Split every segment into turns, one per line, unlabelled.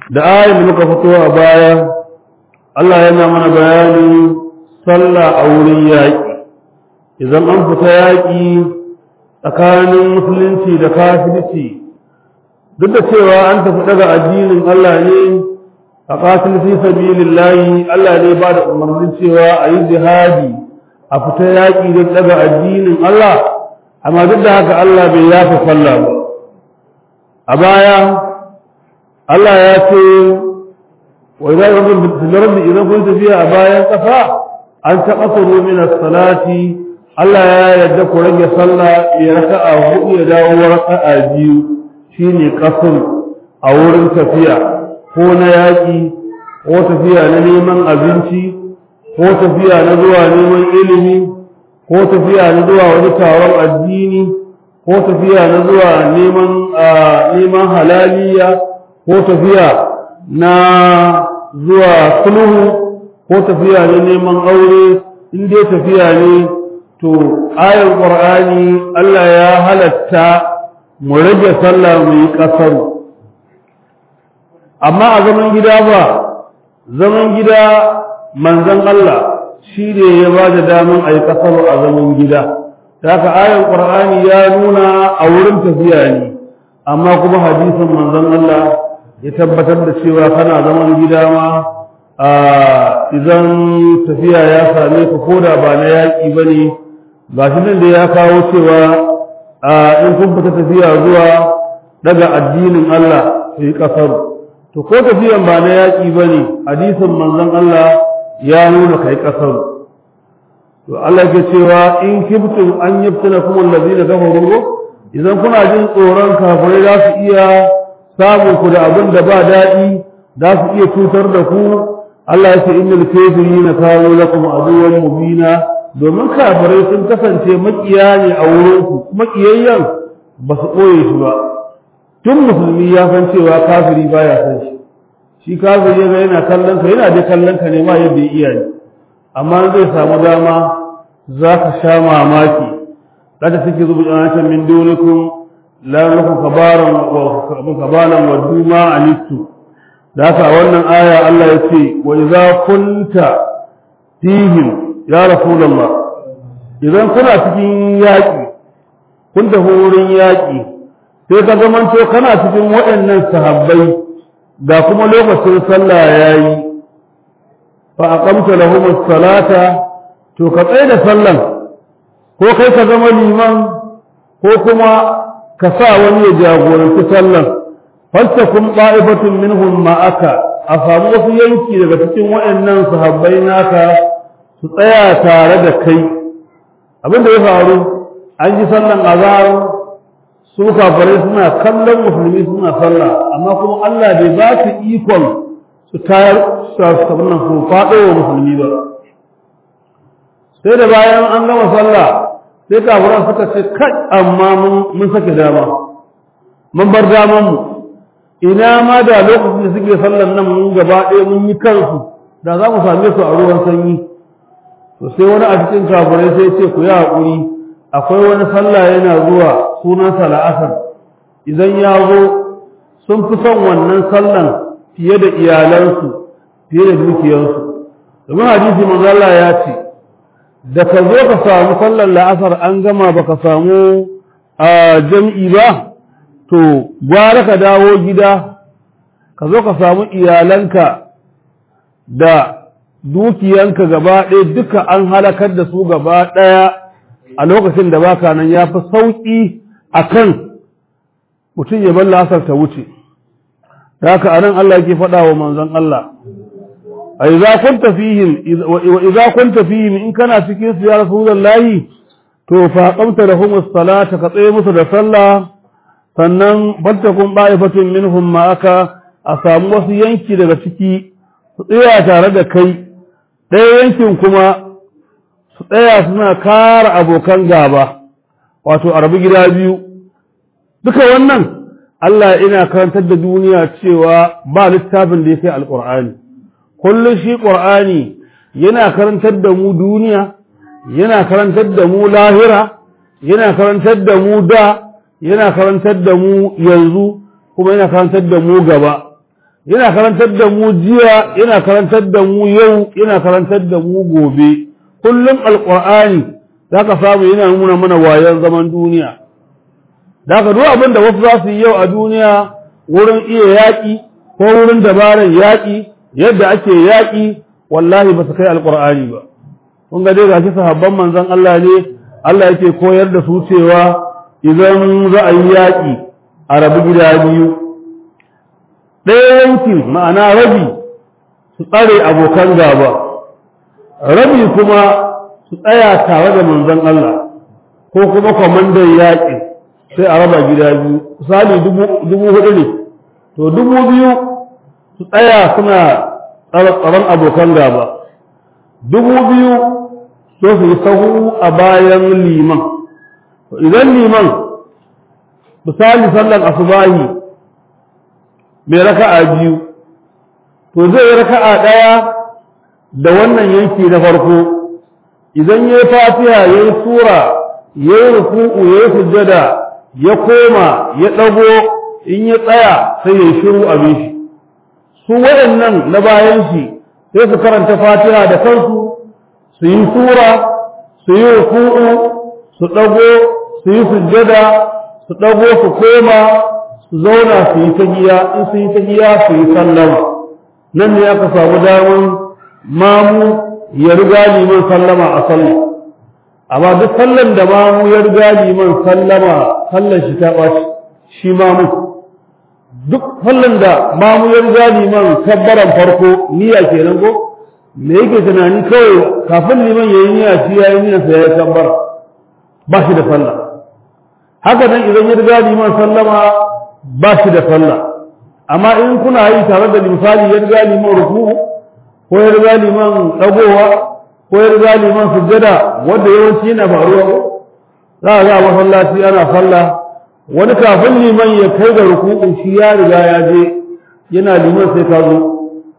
da ayin da muka fito a baya Allah yana mana bayanin sallah a wurin yaƙi idan an fita yaƙi tsakanin musulunci da kafirci duk da cewa an tafi daga addinin Allah ne a qatil fi sabilillahi Allah ne ba da umarnin cewa a yi jihadi a fita yaƙi don daga addinin Allah amma duk da haka Allah bai yafa sallah ba a baya Allah ya ce wa idan rabbi idan kun tafiya a bayan kafa an taɓa min as-salati Allah ya yarda ku rage sallah ya raka'a hudu ya dawo raka'a biyu shine kasur a wurin tafiya ko na yaƙi ko tafiya na neman abinci ko tafiya na zuwa neman ilimi ko tafiya na zuwa wani taron addini ko tafiya na zuwa neman neman halaliya ko tafiya na zuwa sulhu ko tafiya na neman aure in dai tafiya ne to ayar qur'ani Allah ya halatta mu rage sallah mu yi kasar amma a zaman gida ba zaman gida manzon Allah shi ne ya ba da daman a yi kasar a zaman gida ta haka ayar qur'ani ya nuna a wurin tafiya ne amma kuma hadisin manzon Allah ya tabbatar da cewa kana zaman gida ma idan tafiya ya same ka koda ba na yaƙi ba ne ba shi nan da ya kawo cewa in kun fita tafiya zuwa daga addinin Allah su yi ƙasar to ko tafiyan ba na yaƙi ba ne hadisin manzon Allah ya nuna kai ƙasar to Allah ke cewa in kibtum an yabtana kuma allazina kafaru idan kuna jin tsoron kafirai za su iya samun ku da abin da ba daɗi za su iya cutar da ku Allah ya ce innal kafirina kanu lakum aduwwan mubina domin kafirai sun kasance makiya ne a wurin ku makiyayyan ba su koye shi ba tun musulmi ya san cewa kafiri baya san shi shi kafiri yana yana kallon ka yana dai kallon ka ne ma yadda ya iya ne amma zai samu dama za ka sha mamaki kada suke zuba janatan min dunikum la lakum kabaran wa kabalan wa duma anistu da haka wannan aya Allah ya ce wa idza kunta fihim ya rasulullah idan kuna cikin yaƙi kun tafi wurin yaƙi sai ka zamanto kana cikin waɗannan sahabbai da kuma lokacin sallah yayi fa aqamta lahum as-salata to ka tsaya da sallan ko kai ka zama liman ko kuma ka sa wani ya jagoranci sallan fastakum qa'ibatun minhum ma'aka a samu wasu yanki daga cikin waɗannan sahabbai naka su tsaya tare da kai abin da ya faru an ji sallan azhar su kafirai suna kallon musulmi suna sallah amma kuma Allah bai ba su ikon su tayar su nan su faɗo wa musulmi ba sai da bayan an gama sallah sai kafiran suka ce kai amma mun sake dama mun bar daman mu ina ma da lokacin da suke sallan nan mun gaba ɗaya mun yi kansu da za mu same su a ruwan sanyi to sai wani a cikin kafirai sai ce ku yi haƙuri akwai wani sallah yana zuwa sunansa la'asar idan ya zo sun fi son wannan sallan fiye da iyalansu fiye da dukiyarsu domin hadisi manzo Allah ya ce da ka zo ka samu sallar la'asar an gama baka samu a jam'i ba to gwara ka dawo gida ka zo ka samu iyalanka da dukiyanka gaba ɗaya duka an halakar da su gaba ɗaya a lokacin da baka nan ya fi sauƙi a kan mutum ya bar lasar ta wuce da haka anan Allah ke faɗa wa manzon Allah a idza kunta fihim wa idza kunta fihim in kana cikin su ya rasulullahi to fa qamta lahum as-salata ka tsaye musu da sallah sannan fattakun ba'ifatun minhum ma aka a samu wasu yanki daga ciki su tsaya tare da kai ɗaya yankin kuma su tsaya suna kara abokan gaba wato a rabu gida biyu duka wannan Allah ina karantar da duniya cewa ba littafin da ya kai alƙur'ani kullum shi ƙur'ani yana karantar da mu duniya yana karantar da mu lahira yana karantar da mu da yana karantar da mu yanzu kuma yana karantar da mu gaba yana karantar da mu jiya yana karantar da mu yau yana karantar da mu gobe kullum alqur'ani zaka samu yana nuna mana wayan zaman duniya zaka duk abin da wasu za su yi yau a duniya wurin iya yaƙi ko wurin dabarar yaƙi yadda ake yaƙi wallahi ba su kai alqur'ani ba kun ga dai gashi sahabban manzon Allah ne Allah yake koyar da su cewa idan za a yi yaƙi a rabu gida biyu ɗaya yankin ma'ana rabi su tsare abokan gaba rabi kuma su tsaya tare da manzon Allah ko kuma kwamandan yaƙi sai a raba gida biyu misali dubu hudu ne to dubu biyu su tsaya suna tsaron abokan gaba dubu biyu so su yi sahu a bayan liman idan liman misali sallan asubahi mai raka'a biyu to zai yi raka'a ɗaya da wannan yanki na farko idan ya yi fatiha ya yi sura ya yi ruku'u ya yi sujjada ya koma ya ɗago in ya tsaya sai ya yi shiru abin shi su waɗannan na bayan shi sai su karanta fatiha da kansu su yi sura su yi ruku'u su ɗago su yi sujjada su ɗago su koma su zauna su yi tahiya in su yi tahiya su yi sallama nan ne aka samu damar mamu ya riga liman sallama a sallah amma duk sallan da mamu ya riga liman sallama sallan shi ta ɓaci shi mamu duk sallan da mamu ya riga liman kabbaran farko niyya kenan ko me yake tunani kawai kafin liman ya yi niyya shi ya yi niyyarsa ya yi kabbara ba shi da sallah haka nan idan ya riga liman sallama ba shi da sallah amma in kuna yi tare da misali ya riga liman ruku ko ya riga liman dagowa ko ya riga liman sujjada wanda yawanci yana faruwa ko za a ga masallaci ana sallah wani kafin liman ya kai ga ruku'u shi ya riga ya je yana liman sai ka zo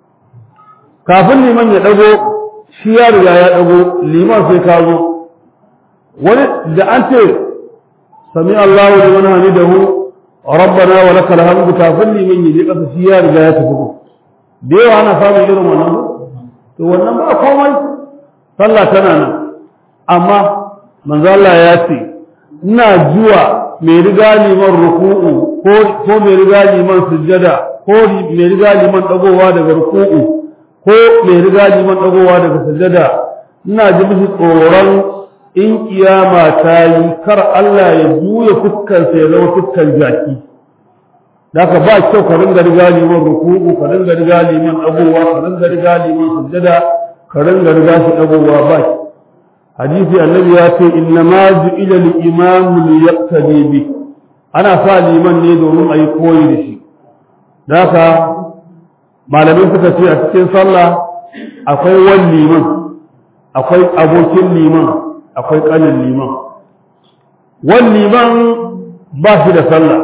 kafin liman ya dago shi ya riga ya dago liman sai ka zo wani da an ce sami Allahu liman hamidahu rabbana wa lakal hamdu kafin liman yaje kasa shi ya riga ya tafi da yawa ana samun irin wannan to wannan ba komai sallah tana nan amma manzo Allah ya ce ina zuwa mai riga liman ruku'u ko ko mai riga liman sujjada ko mai riga liman dagowa daga ruku'u ko mai riga liman dagowa daga sujjada ina ji mishi tsoron in kiyama ta yi kar Allah ya juya fuskarsa ya zama fuskar jaki da ka ba kyau ka ringa riga liman ruku'u ka ringa riga liman dagowa ka ringa riga liman sujjada ka ringa riga shi dagowa ba hadisi annabi ya ce inna ma ju'ila al-imam li yaqtadi bi ana sa liman ne domin ayi koyi da shi da ka malamai suka ce a cikin sallah akwai wani liman akwai abokin liman akwai ƙanin liman wani liman ba shi da sallah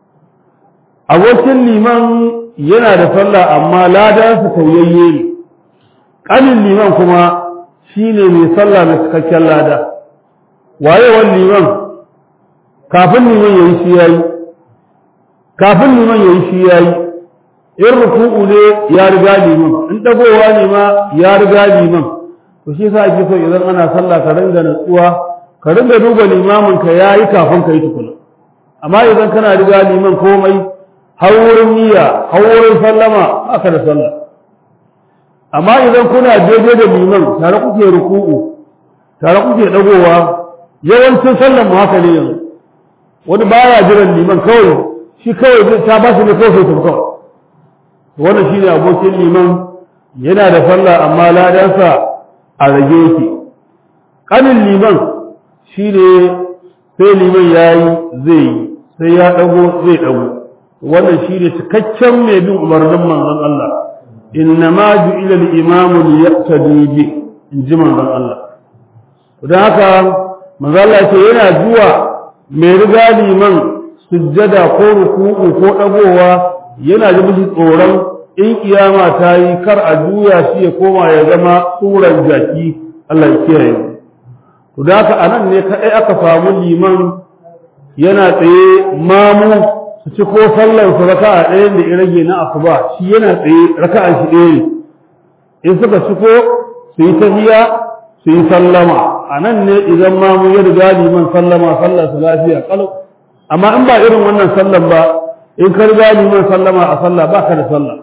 abokin liman yana da sallah amma ladansa tauyayye ne ƙanin liman kuma shi ne mai sallah mai cikakken lada waye wani liman kafin liman ya yi shi ya yi kafin liman ya yi shi ya yi in ruku'u ne ya riga liman in ɗagowa ne ma ya riga liman to shi yasa ake so idan ana sallah ka ringa natsuwa ka ringa duba limamin ka yayi kafin ka yi tukuna amma idan kana riga liman komai har wurin niyya har wurin sallama aka da sallah amma idan kuna daidai da liman tare kuke ruku'u tare kuke dagowa yawancin sallan mu haka ne yanzu wani baya jiran liman kawai shi kawai ta ba shi ne kawai sai kawai wannan shine abokin liman yana da sallah amma ladansa a rage yake ƙanin liman shi ne sai liman ya yi zai yi sai ya ɗago zai ɗago wannan shi ne cikakken mai bin umarnin manzon Allah inna ma ju'ila al-imamu li yaqtadi bi in ji manzon Allah don haka manzon Allah ce yana zuwa mai riga liman sujjada ko ruku'u ko ɗagowa yana da miji tsoron in kiyama ta yi kar a juya shi ya koma ya zama tsuran jaki Allah ya kiyaye to da haka anan ne kadai aka samu liman yana tsaye mamu su ci ko sallar su raka'a ɗaya da ya rage na asuba shi yana tsaye raka'an shi ɗaya ne in suka ci ko su yi tahiya su yi sallama a nan ne idan ma mu ya riga liman sallama sallar su lafiya kalau amma in ba irin wannan sallan ba in ka riga liman sallama a sallah ba ka da sallah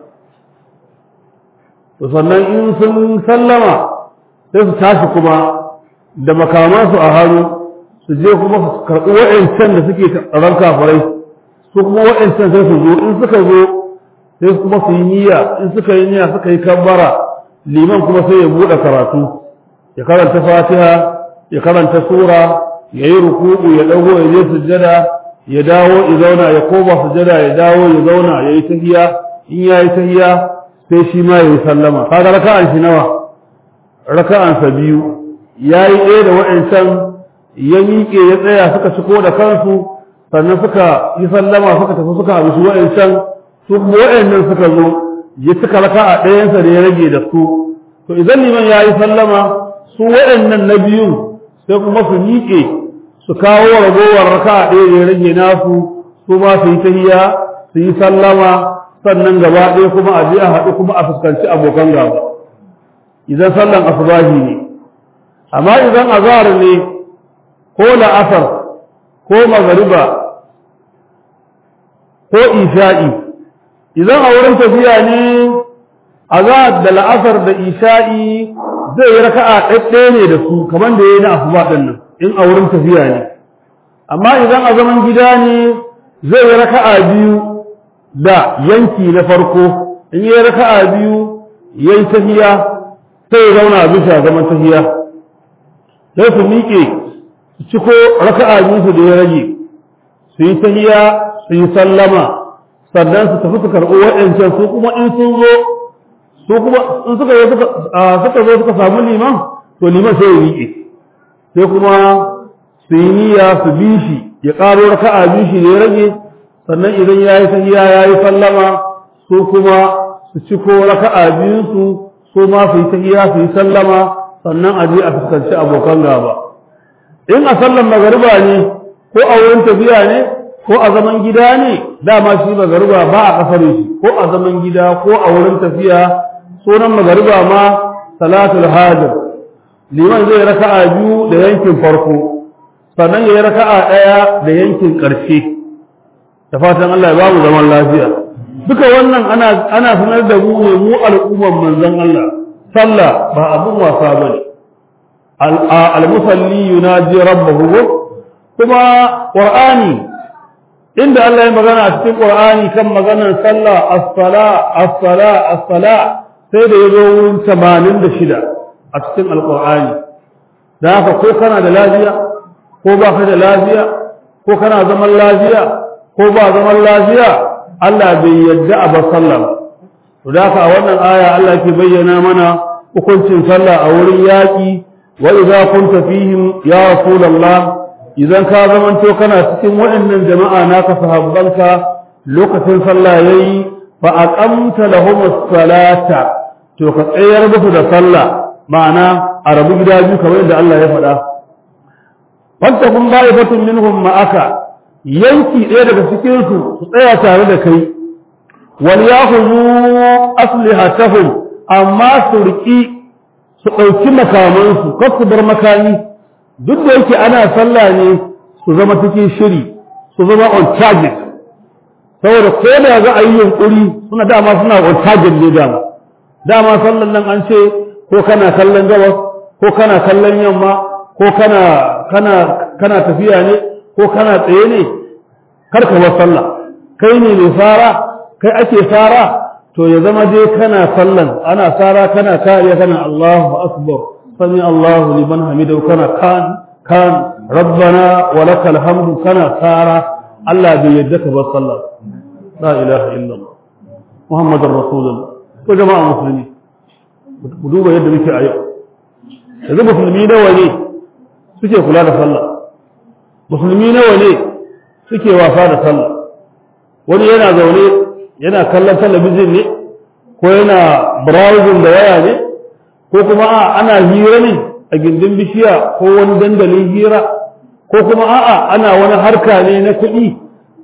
to sannan in sun sallama sai su tashi kuma da makamansu a hannu su je kuma su karɓi wa'ancan da suke tsaron kafirai su kuma wa'ancan sai su zo in suka zo sai kuma su yi niyya in suka yi niyya suka yi kabbara liman kuma sai ya buɗe karatu ya karanta fatiha ya karanta sura ya yi ruku'u ya ɗago ya je sujjada ya dawo ya zauna ya koma sujjada ya dawo ya zauna ya yi tahiya in ya yi tahiya sai shi ma ya yi sallama kaga raka'an shi nawa raka'ansa biyu ya yi ɗaya da wa'ancan ya miƙe ya tsaya suka ciko da kansu sannan suka yi sallama suka tafi suka haɗu su wa'ancan su kuma wa'annan suka zo ya cika raka'a ɗayansa da ya rage da su to idan liman ya yi sallama su wa'annan na biyun sai kuma su miƙe su kawo ragowar raka'a ɗaya da ya rage nasu su ma su yi tahiya su yi sallama sannan gaba ɗaya kuma a je a haɗu kuma a fuskanci abokan gaba idan sallan asubahi ne amma idan azhar ne ko la'asar ko magariba ko isha'i idan a wurin tafiya ne azhar da la'asar da isha'i zai yi raka'a ɗaɗɗaya ne da su kamar da ya yi na asuba ɗin nan in a wurin tafiya ne amma idan a zaman gida ne zai yi raka'a biyu da yanki na farko in yi raka'a biyu yayi tahiya sai ya zauna bisa zaman tahiya sai su miƙe su ciko raka'a biyu su da ya rage su yi tahiya su yi sallama sannan su tafi su karɓi waɗancan su kuma in sun zo su kuma in suka zo suka zo suka samu liman to liman sai ya miƙe sai kuma su yi niyya su bi shi ya ƙaro raka'a biyu shi da ya rage sannan idan ya yi tahiya ya yi sallama su kuma su ciko raka'a biyunsu su ma su yi tahiya su yi sallama sannan a je a fuskanci abokan gaba in a sallan magariba ne ko a wurin tafiya ne ko a zaman gida ne dama shi magariba ba a kasar shi ko a zaman gida ko a wurin tafiya sunan magariba ma salatul hajar liman zai raka'a biyu da yankin farko sannan ya yi raka'a ɗaya da yankin ƙarshe da fatan Allah ya ba mu zaman lafiya duka wannan ana ana sanar da mu ne mu al'umman manzon Allah sallah ba abun wasa bane al-musalli yunaji rabbahu kuma qur'ani inda Allah ya magana a cikin qur'ani kan maganar sallah as-sala as-sala as-sala sai da yazo wurin 86 a cikin al-qur'ani da haka ko kana da lafiya ko ba ka da lafiya ko kana zaman lafiya ko ba zaman lafiya Allah bai yadda a bar sallah ba to da haka a wannan aya Allah ke bayyana mana hukuncin sallah a wurin yaƙi wa idza kunta fihim ya rasulullah idan ka zamanto kana cikin waɗannan jama'a naka sahabbanka lokacin sallah yayi fa aqamta lahum as-salata to ka tsayar musu da sallah ma'ana a rabu gida biyu kamar yadda Allah ya faɗa fattakun ba'ifatun minhum ma'aka yanki ɗaya daga cikinsu su tsaya tare da kai wal yakhudhu aslihatahum amma su riki su ɗauki makamansu kar su bar makami duk da yake ana sallah ne su zama cikin shiri su zama on target saboda ko da za a yi yunkuri suna dama suna on target ne dama dama sallan nan an ce ko kana kallon gabas ko kana kallon yamma ko kana kana kana tafiya ne ko kana tsaye ne kar ka bar sallah kai ne mai fara kai ake fara to ya zama dai kana sallan ana fara kana kariya kana Allahu akbar sami Allahu liman hamidahu kana kan kan rabbana wa lakal hamdu kana fara Allah bai yadda ka bar sallah la ilaha illallah muhammadur rasulullah ko jama'a musulmi mu duba yadda muke a yau yanzu musulmi nawa ne suke kula da sallah musulmi nawa ne suke wasa da sallah wani yana zaune yana kallon talabijin ne ko yana browsing da waya ne ko kuma a ana hira ne a gindin bishiya ko wani dandalin hira ko kuma a'a ana wani harka ne na kuɗi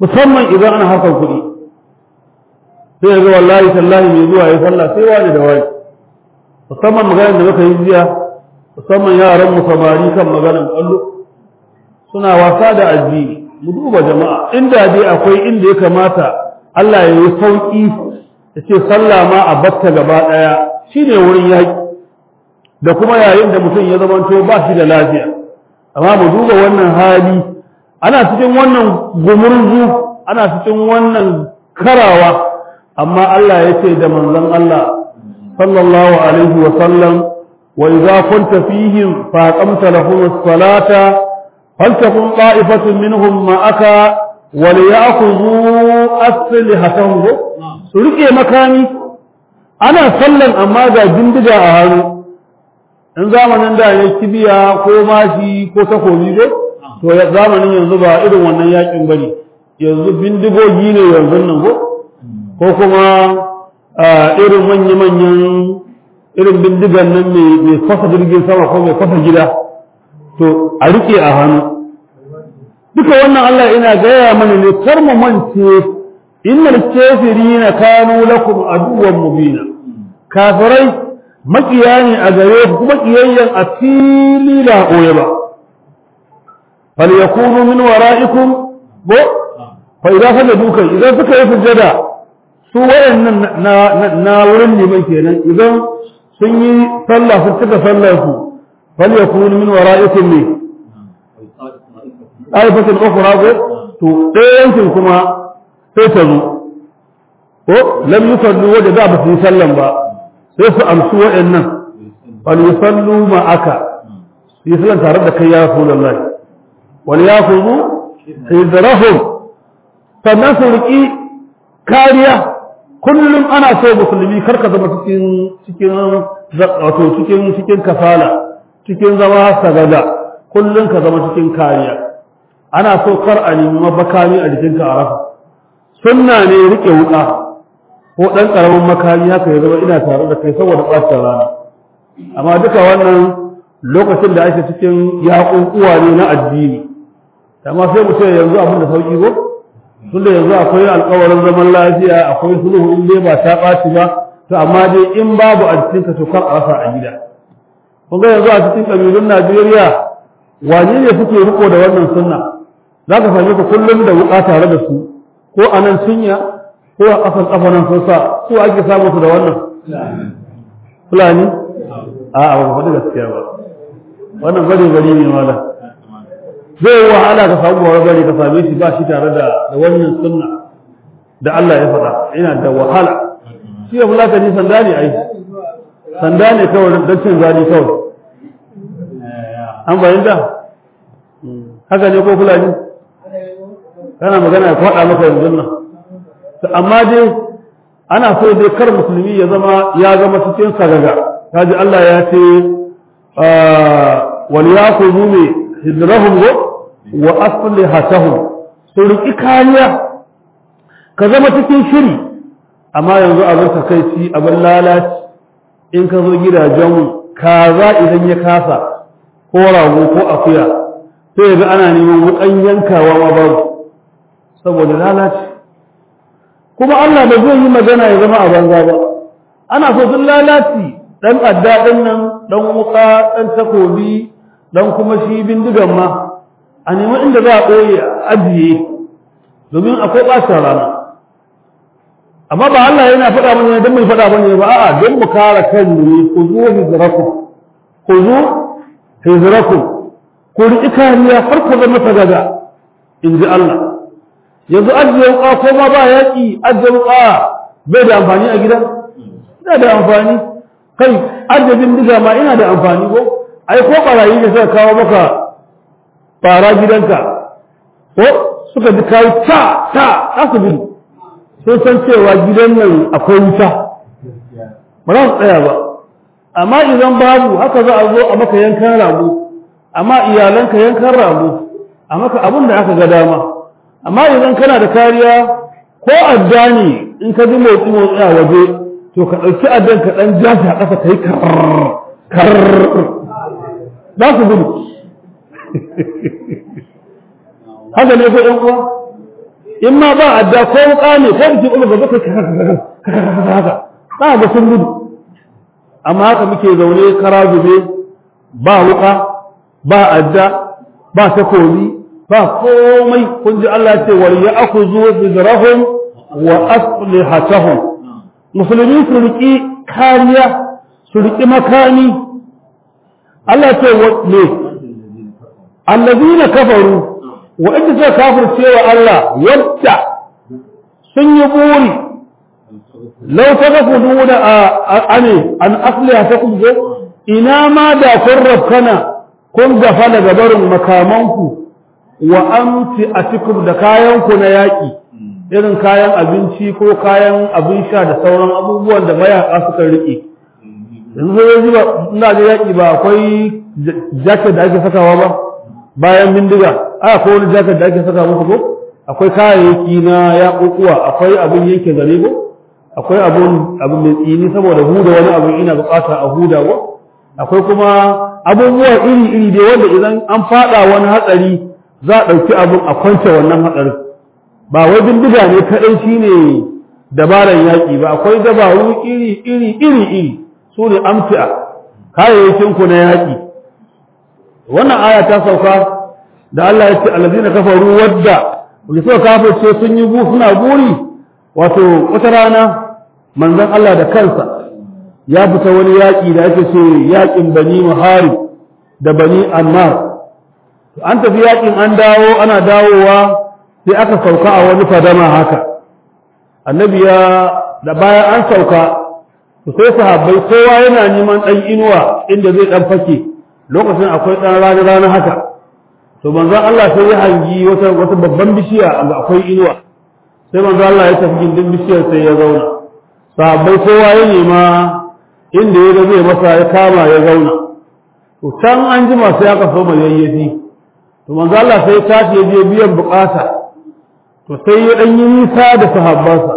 musamman idan ana hakan kuɗi sai ga wallahi tallahi mai zuwa ya sallah sai wani da wani musamman maganar da muka yi jiya musamman yaran mu samari kan maganar kallo suna wasa da addini mu duba jama'a inda dai akwai inda ya kamata Allah ya yi sauki ya ce sallah ma a batta gaba ɗaya shine wurin yaƙi da kuma yayin da mutum ya zamanto ba shi da lafiya amma mu duba wannan hali ana cikin wannan gumurzu ana cikin wannan karawa amma Allah ya ce da manzon Allah sallallahu alaihi wa sallam wa idza kunta fihim fa aqamta lahum as-salata faltakun ta'ifatun minhum ma'aka wa liya'khudhu aslihatahum su rike makami ana sallan amma ga bindiga a hannu in zamanin da ne kibiya ko mashi ko takobi ko to zamanin yanzu ba irin wannan yakin bane yanzu bindigogi ne yanzu nan ko ko kuma irin manya-manyan irin bindigan nan mai fasa jirgin sama ko mai fasa gida to a rike a hannu duka wannan Allah ina gaya mana ne kar mu mance innal kafirina kanu lakum aduwwan mubina kafirai makiya ne a gare ku kuma kiyayyen a fili da koye ba fal yakunu min wara'ikum bo fa idan sajadu kai idan suka yi sujada su wayannan na na wurin liman kenan idan sun yi sallah su cika sallar su fal yakunu min wara'ikum ne aifatin ukhra ko to ɗayan kuma sai ta zo ko lam yusallu wanda da ba su yi sallan ba sai su amsu waɗannan wal yusallu ma'aka yi sallan tare da kai ya rasulullah wal yakhudhu hidrahum sannan su riki kariya kullum ana so musulmi kar ka zama cikin cikin wato cikin cikin kafala cikin zama sagada kullum ka zama cikin kariya ana so kar a nemi mafakami a jikinka a rafa sunna ne rike wuka ko ɗan ƙaramin makami haka ya zama ina tare da kai saboda ɓacin rana amma duka wannan lokacin da ake cikin yaƙuƙuwa ne na addini amma sai mu ce yanzu abin da sauƙi ko tunda yanzu akwai alƙawarin zaman lafiya akwai sulhu in dai ba ta ɓaci ba to amma dai in babu a cikin ka to kar a rasa a gida kun ga yanzu a cikin ƙabilun Najeriya wane ne suke riko da wannan sunna za ka same ku kullum da wuƙa tare da su ko a nan cinya ko a ƙasan ƙafa nan sun sa su ake samu su da wannan fulani a a ba faɗi gaskiya ba wannan bari bari ne mala zai yi wahala ka samu wani bari ka same shi ba shi tare da wannan sunna da Allah ya faɗa yana da wahala shi ya fulaka ni sanda ne ai sanda ne kawai don cin zani kawai an bayyanta haka ne ko fulani kana magana ya faɗa maka yanzu nan amma dai ana so dai kar musulmi ya zama ya zama cikin sagaga kaji Allah ya ce wal yakhudhu min hidrahum wa aslihatahum su riki kariya ka zama cikin shiri amma yanzu abin takaici abin lalaci in ka zo gidajen kaza idan ya kasa ko rago ko akuya sai ga ana neman wukan yankawa ma babu saboda lalaci kuma Allah ba zai yi magana ya zama a banza ba ana so duk lalaci dan adda din nan dan wuka dan takobi dan kuma shi bindigan ma a nemi inda za a ɓoye ajiye domin akwai ɓacin rana amma ba Allah yana faɗa mana don mai faɗa mana ba a'a don mu kare kanmu ne ku zo hijrakum ku zo hijrakum ku riƙi kariya har ku zama tagada in ji Allah yanzu ajiye wuka ko ma ba yaƙi ajiye wuka bai da amfani a gida ina da amfani kai ajiye bindiga ma ina da amfani ko ai ko barayi ne suka kawo maka fara gidanka ko suka ji kawo ta ta za su gudu sun san cewa gidan nan akwai wuta ba za su tsaya ba amma idan babu haka za a zo a maka yankan rago amma iyalanka yankan rago a maka abin da aka ga dama amma idan kana da kariya ko adda ne in ka ji motsi motsi a waje to ka ɗauki addan ka ɗan jashi a ƙasa ka yi kar za su gudu haka ne ko ɗan uwa in ma ba adda ko wuka ne ko biki uba gaba kai haka ba ga sun gudu amma haka muke zaune kara zube ba wuka ba adda ba takobi ba komai kun ji Allah ce wal ya'khudhu bidrahum wa aslihatahum musulmi su riki kariya su riki makami Allah ce wa ne allazina kafaru wa inda suka kafirce wa Allah wadda sun yi buri lau ta gafu nuna a ane an asliya ta kun ina ma da kun rafkana kun gafa daga barin makamanku wa amti a cikin da kayanku na yaƙi irin kayan abinci ko kayan abin sha da sauran abubuwan da mayaƙa suka riƙe yanzu zai ba ina da yaƙi ba akwai jacket da ake sakawa ba bayan bindiga a akwai wani jacket da ake saka muku ko akwai kayayyaki na yaƙuƙuwa akwai abin yanke zare ko akwai abun abin mai tsini saboda huda wani abin ina bukata a huda ko akwai kuma abubuwa iri iri dai wanda idan an fada wani hatsari za a ɗauki abin a kwance wannan hatsarin ba wai bindiga ne kaɗai shine dabaran yaƙi ba akwai dabaru iri iri iri iri su ne amfi'a kayayyakin ku na yaƙi wannan aya ta sauka da Allah ya ce allazina kafaru wadda wanda suka kafirce sun yi suna buri wato wata rana manzon Allah da kansa ya fita wani yaƙi da ake ce yaƙin bani muharib da bani ammar an tafi yaƙin an dawo ana dawowa sai aka sauka a wani fadama haka annabi ya da bayan an sauka sai sahabbai kowa yana neman ɗan inuwa inda zai ɗan fake lokacin akwai ɗan rana rana haka to manzon Allah sai ya hangi wata wata babban bishiya ga akwai inuwa sai manzon Allah ya tafi gindin bishiyar sai ya zauna sahabbai kowa ya nema inda ya ga zai masa ya kama ya zauna to can an jima sai aka so mai yayyafi to manzon Allah sai ya tashi ya je biyan bukata to sai ya dan yi nisa da sahabbansa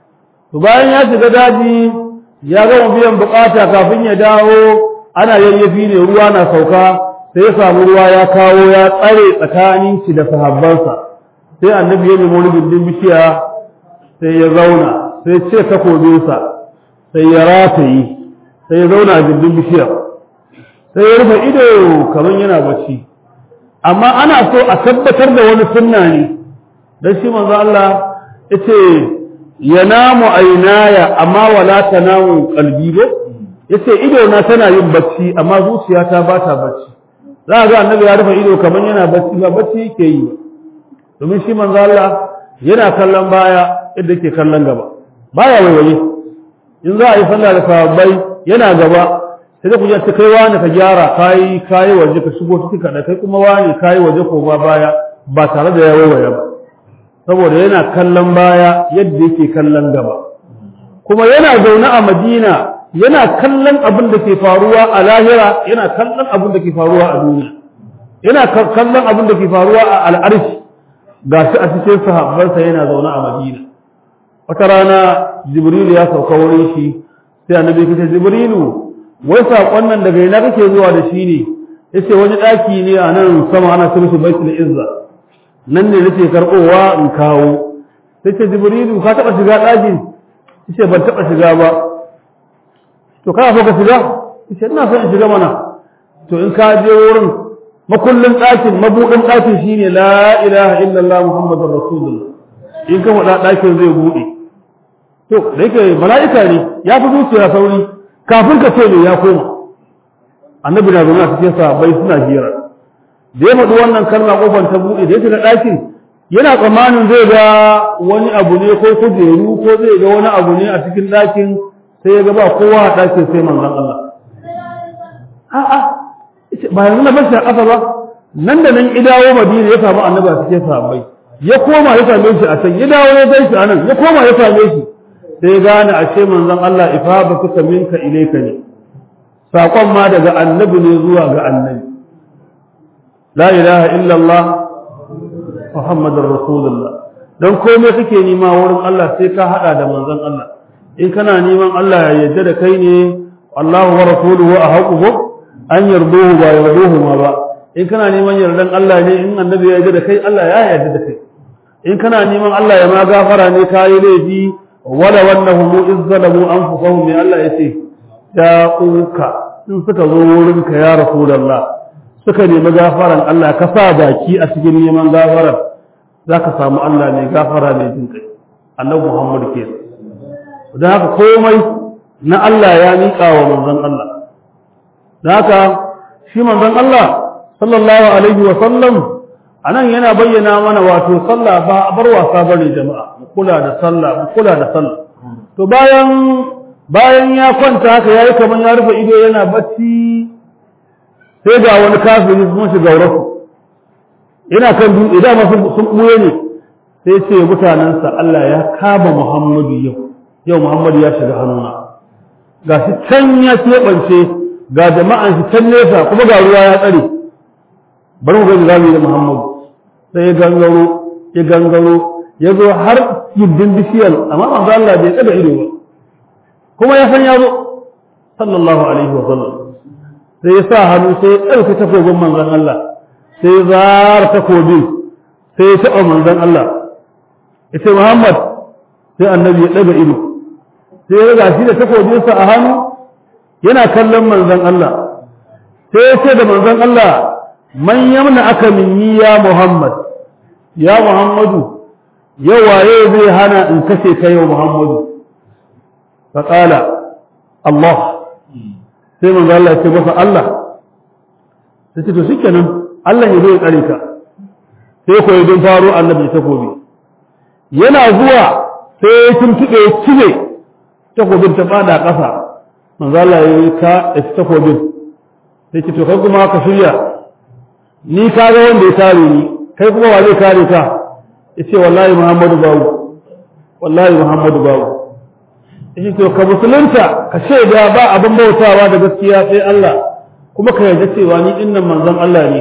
to bayan ya shiga daji ya gama biyan bukata kafin ya dawo ana yayyafi ne ruwa na sauka sai ya samu ruwa ya kawo ya tsare tsakanin shi da sahabbansa sai annabi ya nemi wani gindin bishiya sai ya zauna sai ce takobinsa sai ya rataye sai ya zauna a gindin bishiya sai ya rufe ido kamar yana bacci amma ana so a tabbatar da wani sunna ne dan shi manzo Allah yace yanamu ainaya amma wala tanamu qalbi ba yace ido na tana yin bacci amma zuciyata ba ta bacci za ga annabi ya rufe ido kaman yana bacci ba bacci yake yi domin shi manzo Allah yana kallon baya yadda yake kallon gaba baya waiwaye in za a yi sallah da sahabbai yana gaba sai ku ce kai wani ka gyara kai kai waje ka shigo ciki kada kai kuma wani kai waje ko ba baya ba tare da ya waiwaye ba saboda yana kallon baya yadda yake kallon gaba kuma yana zaune a Madina yana kallon abin da ke faruwa a lahira yana kallon abin da ke faruwa a duniya yana kallon abin da ke faruwa a al'arshi ga shi a cikin sahabbansa yana zaune a madina wata rana jibrilu ya sauka wurin shi sai annabi kace jibrilu wai saƙon nan daga ina kake zuwa da shi ne yace wani ɗaki ne a nan sama ana ce mishi baitul izza nan ne nake karɓowa in kawo sai ce jibrilu ka taɓa shiga ɗakin yace ban taɓa shiga ba to kana so ka shiga yace ina son in shiga mana to in ka je wurin makullin ɗakin mabuɗin ɗakin shine la ilaha illallah muhammadur rasulullah in ka faɗa ɗakin zai buɗe to da yake mala'ika ne ya fi zuciya sauri kafin ka ce ne ya koma annabi na zaune a cikin sahabbai suna hira da ya faɗi wannan kalma kofar ta buɗe da ya shiga ɗakin yana tsammanin zai ga wani abu ne ko kujeru ko zai ga wani abu ne a cikin ɗakin sai ya ga ba kowa a ɗakin sai manzon Allah a'a ba yanzu na bashi a ƙasa ba nan da nan idawo madina ya samu annabi a cikin sahabbai ya koma ya same shi a can ya dawo ya gaishe a nan ya koma ya same shi sai ya gane a ce manzon Allah ifaba kuka minka ilaika ne saƙon ma daga annabi ne zuwa ga annabi la ilaha illallah muhammadur rasulullah dan komai kake nima wurin Allah sai ka hada da manzon Allah in kana neman Allah ya yarda da kai ne Allahu wa rasuluhu ahaqu an yarduhu ba yarduhu ma ba in kana neman yardan Allah ne in annabi ya yarda da kai Allah ya yarda da kai in kana neman Allah ya ma gafara ne kayi laifi wala wannahum izzalamu anfusahum ya Allah yace da'uka in suka zo wurin ka ya rasulullah suka nemi gafaran Allah ka sa baki a cikin neman gafaran zaka samu Allah mai gafara mai jin kai annabi Muhammad ke don haka komai na Allah ya miƙa wa manzon Allah don haka shi manzon Allah sallallahu alaihi wa sallam anan yana bayyana mana wato sallah ba a bar wasa bane jama'a mu kula da sallah mu kula da sallah to bayan bayan ya kwanta haka yayi kaman ya rufe ido yana bacci sai ga wani kafiri sun shiga gaurafu yana kan dutse da masu sun buye ne sai ce mutanensa Allah ya kama Muhammadu yau yau Muhammadu ya shiga hannuna ga shi can ya keɓance ga jama'an shi can nesa kuma ga ruwa ya tsare bari mu gani zamu yi da Muhammadu sai ya gangaro ya gangaro ya zo har gindin bishiyar amma manzo Allah bai tsada ido ba kuma ya san ya zo sallallahu alaihi wa sallam sai ya sa hannu sai ya ɗauki takobin manzon Allah sai ya zara takobin sai ya taɓa manzon Allah ya ce Muhammad sai annabi ya ɗaga ido sai ya ga shi da takobinsa a hannu yana kallon manzon Allah sai ya ce da manzon Allah man yamna aka minni ya Muhammad ya Muhammadu yau waye zai hana in kashe ka yau Muhammadu fa qala Allah sai manzo Allah ya ce masa Allah sai ce to shikenan Allah ya zo ya tsare ka sai ko don faro annabi takobi yana zuwa sai ya tuntube ya cire takobin ta fada ƙasa manzo Allah ya yi ka takobin sai ce to kai kuma ka shirya ni ka ga wanda ya kare ni kai kuma wa zai kare ka yace wallahi Muhammadu bawu wallahi Muhammadu bawu yace to ka musulunta ka shaida ba abin bautawa da gaskiya sai Allah kuma ka yarda cewa ni dinnan manzon Allah ne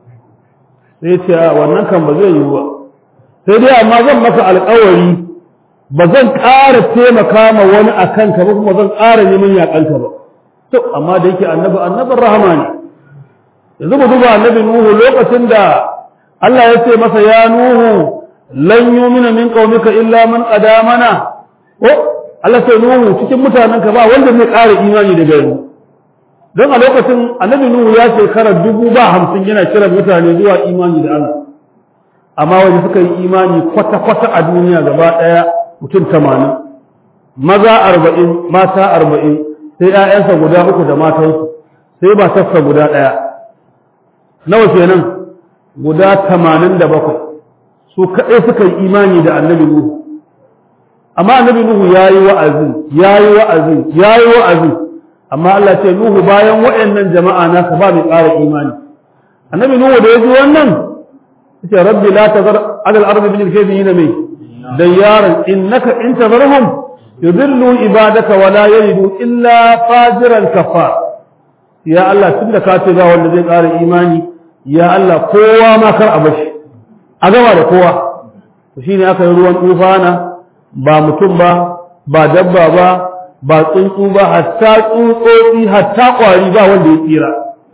sai ce wannan kan ba zai yiwu ba sai dai amma zan maka alƙawari ba zan ƙara taimaka ma wani akan ka ba kuma zan ƙara neman yaƙanka ba to amma da yake annabi annabin rahama ne yanzu mu duba annabi nuhu lokacin da Allah ya ce masa ya nuhu lan yumina min qaumika illa man qadamana ko Allah sai nuhu cikin mutanenka ba wanda zai ƙara imani daga yanzu don a lokacin annabi nuhu ya shekara dubu ba hamsin yana kira mutane zuwa imani da Allah amma wanda suka yi imani kwata-kwata a duniya gaba ɗaya mutum tamanin maza arba'in mata arba'in sai 'ya'yansa guda uku da matansu sai matarsa guda ɗaya nawa kenan guda tamanin da bakwai su kaɗai suka yi imani da annabi Nuhu amma annabi Nuhu ya yi wa'azi ya yi wa'azi ya yi wa'azi amma Allah ce Nuhu bayan waɗannan jama'a nasa ba mai ƙara imani annabi Nuhu da ya ji wannan yace rabbi la tazar ala al-ardi min al-kafirin mai dayyaran innaka in tazarhum yudillu ibadaka wa la yalidu illa fajiran kafar ya Allah tunda ka ce ga wanda zai ƙara imani ya Allah kowa ma kar a bashi a gama da kowa to shine aka yi ruwan tufana ba mutum ba ba dabba ba ba tsuntsu ba hatta tsutsotsi hatta kwari ba wanda ya tsira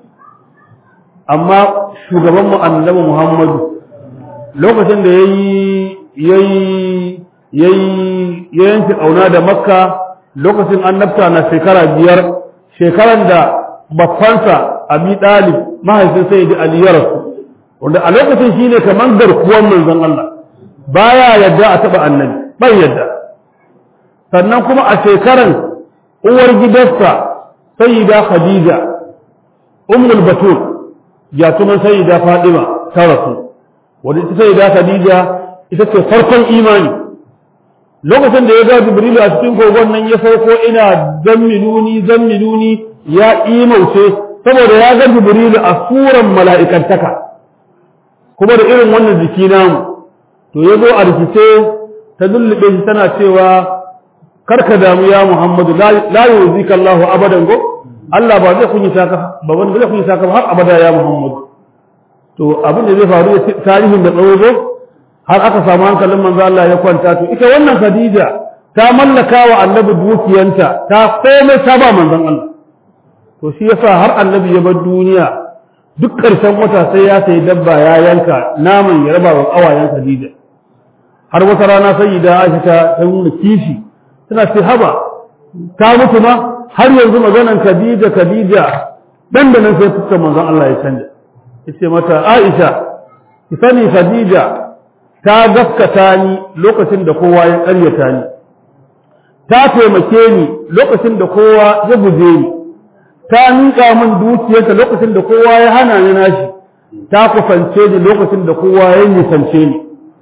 amma shugaban mu annabi Muhammadu lokacin da yayi yayi yayi ya yanke kauna da Makka lokacin annabta na shekara biyar shekaran da bakwansa Abi Dalib mahaifin Sayyidi Ali ya rasu wanda a lokacin shine kaman garkuwan manzon Allah baya yadda a taba annabi bai yadda sannan kuma a shekaran uwar gidansa Sayyida Khadija Ummul Batul ya kuma Sayyida Fatima ta rasu wanda ita Sayyida Khadija ita ce farkon imani lokacin da ya ga Jibrilu a cikin kogon nan ya sauko ina zammiluni zammiluni ya imauce saboda ya ga Jibrilu a suran mala'ikantaka kuma da irin wannan jiki namu to ya zo a rikice ta lullube shi tana cewa karka damu ya Muhammadu la yuzika Allahu abadan go Allah ba zai kunyi saka ba wanda zai kunyi saka har abada ya Muhammadu to abin da zai faru tarihin da tsawo go har aka samu hankalin manzo Allah ya kwanta to ita wannan Khadija ta mallaka wa annabi dukiyanta ta komai ta ba manzon Allah to shi yasa har annabi ya bar duniya duk ƙarshen wata sai ya sayi dabba ya yanka naman ya raba wa ƙawayen Khadija har wata rana sai da Aisha ta nuna kishi tana ce haba ta mutu ma har yanzu maganan Khadija Khadija dan da nan sai fuskar manzon Allah ya canja yace mata Aisha ki sani Khadija ta gaskata ni lokacin da kowa ya ƙaryata ni ta taimake ni lokacin da kowa ya guje ni ta miƙa min dukiyarta lokacin da kowa ya hana ni nashi ta kusance ni lokacin da kowa ya nisance ni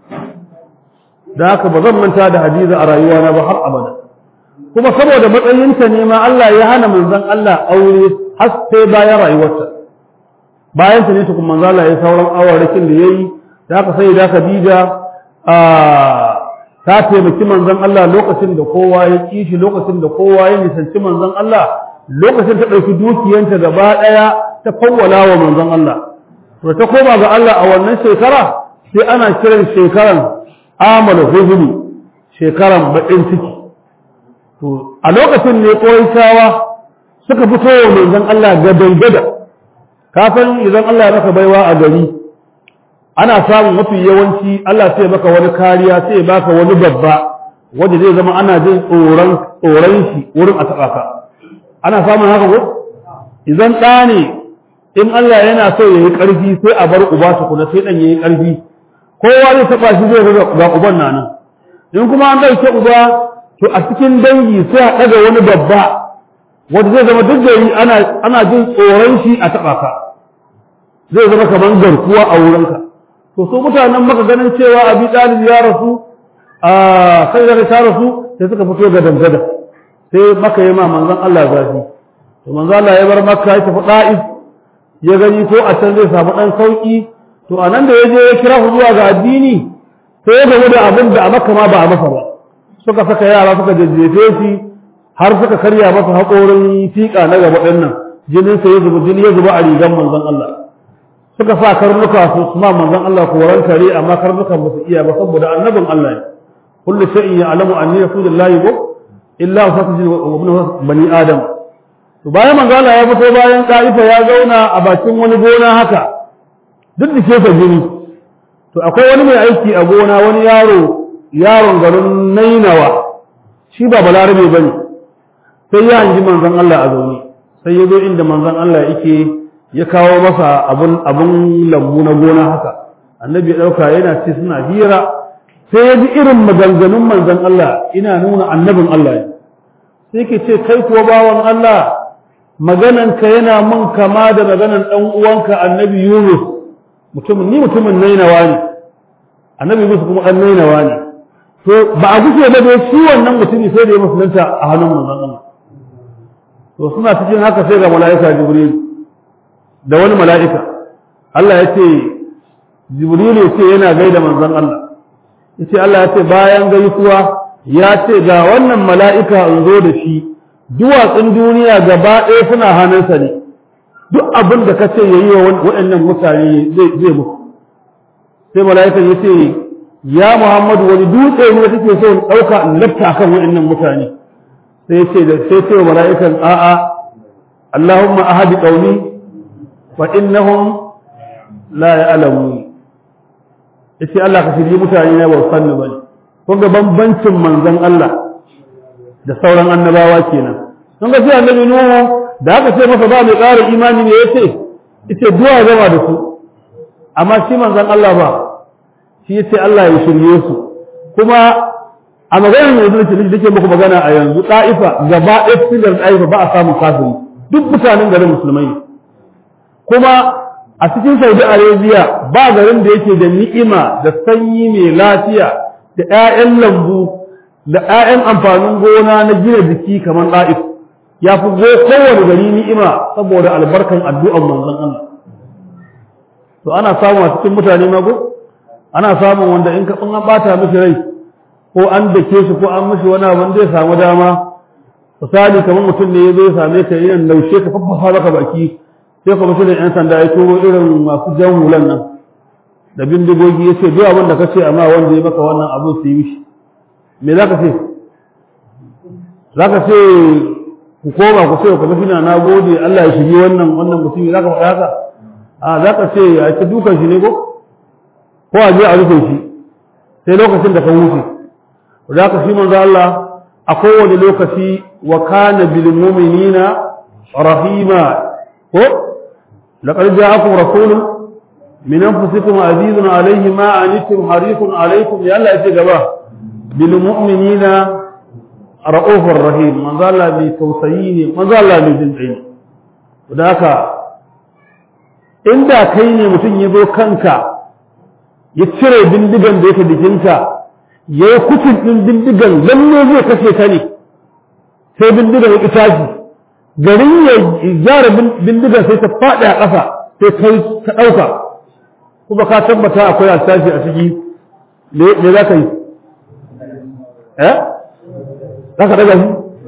da haka ba zan manta da hadiza a rayuwana ba har abada kuma saboda matsayinta ne ma Allah ya hana manzon Allah aure har sai bayan rayuwarta bayan ta ne tukun manzon Allah ya sauran awarrakin da yayi da haka sai da Khadija a ta taimaki manzon Allah lokacin da kowa ya kishi lokacin da kowa ya nisanci manzon Allah lokacin ta ɗauki dukiyanta gaba ɗaya ta fawwala wa manzon Allah to ta koma ga Allah a wannan shekara sai ana kiran shekaran amal huzuni shekaran baƙin ciki to a lokacin ne ƙorishawa suka fito wa manzon Allah gadan gada kafin idan Allah ya maka baiwa a gari ana samun mafi yawanci Allah sai maka wani kariya sai baka wani babba wanda zai zama ana jin tsoron tsoron shi wurin a taɓa ka ana samun haka ko idan ɗa ne in Allah yana so ya yi ƙarfi sai a bar uba tukuna sai ɗan ya yi ƙarfi kowa zai taɓa shi zai ga uban na nan in kuma an ɗauke uba to a cikin dangi sai a ɗaga wani babba wanda zai zama duk gari ana ana jin tsoron shi a taɓa ka zai zama kamar garkuwa a wurinka to su mutanen maka ganin cewa abi ɗalib ya rasu a kai da ta rasu sai suka fito ga dangada sai maka yi ma manzon Allah zafi to manzon Allah ya bar makka ya tafi da'if ya gani ko a can zai samu dan sauki to a nan da ya je ya kira su zuwa ga addini sai ya gamu da abin da a makka ma ba a masa ba suka saka yara suka jajjefe shi har suka karya masa haƙorin fiƙa na gaba ɗin nan jinin sa ya zuba jini ya zuba a rigan manzon Allah suka sa karnuka su suma manzon Allah koran kare amma karnukan ba su iya ba saboda annabin Allah ne kullu shay'in ya'lamu anni rasulullahi ko illa fatajin wa ibn bani adam to bayan manzo Allah ya fito bayan Taifa ya zauna a bakin wani gona haka duk da ke jini to akwai wani mai aiki a gona wani yaro yaron garin Nainawa shi ba balarabe bane sai ya hanji manzon Allah a zaune sai ya zo inda manzon Allah yake ya kawo masa abun abun lambu na gona haka annabi ya dauka yana ce suna hira sai ya ji irin maganganun manzon Allah ina nuna annabin Allah ne sai ke ce kai kuwa bawan Allah magananka yana mun kama da maganan ɗan uwanka annabi Yunus mutumin ni mutumin nainawa ne annabi Yunus kuma ɗan nainawa ne to ba a gushe ba dai shi wannan mutumi sai da ya musulunta a hannun manzon Allah to suna cikin haka sai ga mala'ika Jibril da wani mala'ika Allah ya ce Jibril ya ce yana gaida manzon Allah yace Allah ya ce bayan gaisuwa ya ce ga wannan mala'ika in zo da shi duwatsun duniya gaba ɗaya suna hannunsa ne duk abin da ka ce ya yi wa waɗannan mutane zai muku sai mala'ika ya ce ya Muhammadu wani dutse ne kake so in ɗauka in lafta kan waɗannan mutane sai ce da sai ce wa mala'ikan a'a Allahumma ahadi qaumi fa innahum la ya'lamun yace Allah ka shirye mutane na ba san ni bane kun ga bambancin manzon Allah da sauran annabawa kenan kun ga sai annabi Nuhu da aka ce masa ba mai ƙara imani ne yace yace duwa gama da su amma shi manzon Allah ba shi yace Allah ya shirye su kuma a maganar yanzu da da ke muku magana a yanzu ɗa'ifa gaba ɗaya cikin garin ɗa'ifa ba a samun kafiri duk mutanen garin musulmai kuma a cikin saudi arabia ba garin da yake da ni'ima da sanyi mai lafiya da 'ya'yan lambu da 'ya'yan amfanin gona na gina jiki kamar ɗa'if ya fi kowane gari ni'ima saboda albarkan addu'an manzon Allah to ana samu a cikin mutane mago ana samun wanda in ka an bata miki rai ko an dake shi ko an mishi wani abin zai samu dama misali kamar mutum ne ya zo ya same ka yin laushe ka faffafa maka baki sai kuma shi da yan sanda ya turo irin masu jan hulan nan da bindigogi ya ce duk abin da ka ce amma wanda ya maka wannan abin su yi mishi me za ka ce za ka ce ku koma ku ce ku mafi na gode Allah ya shigi wannan wannan mutumi za ka faɗa haka a za ka ce a ce dukan shi ne ko ko a je a rufe shi sai lokacin da ka wuce da ka shi manzo Allah a kowane lokaci wa kana bil mu'minina rahima ko laqad ja'akum rasulun min anfusikum azizun alayhi ma anittum harisun alaykum ya Allah ya ce gaba bil mu'minina ra'ufur rahim manzo Allah mai tausayi ne manzo Allah mai jin kai da haka inda kai ne mutum ya zo kanka ya cire bindigan da yake jikinka ya yi kucin ɗin bindigan lalle zai kashe ka ne sai bindigan ya tashi garin ya gyara bindigan sai ta faɗi a ƙasa sai kai ka ɗauka kuma ka tabbata akwai alsashi a ciki me za ka yi eh za ka daga shi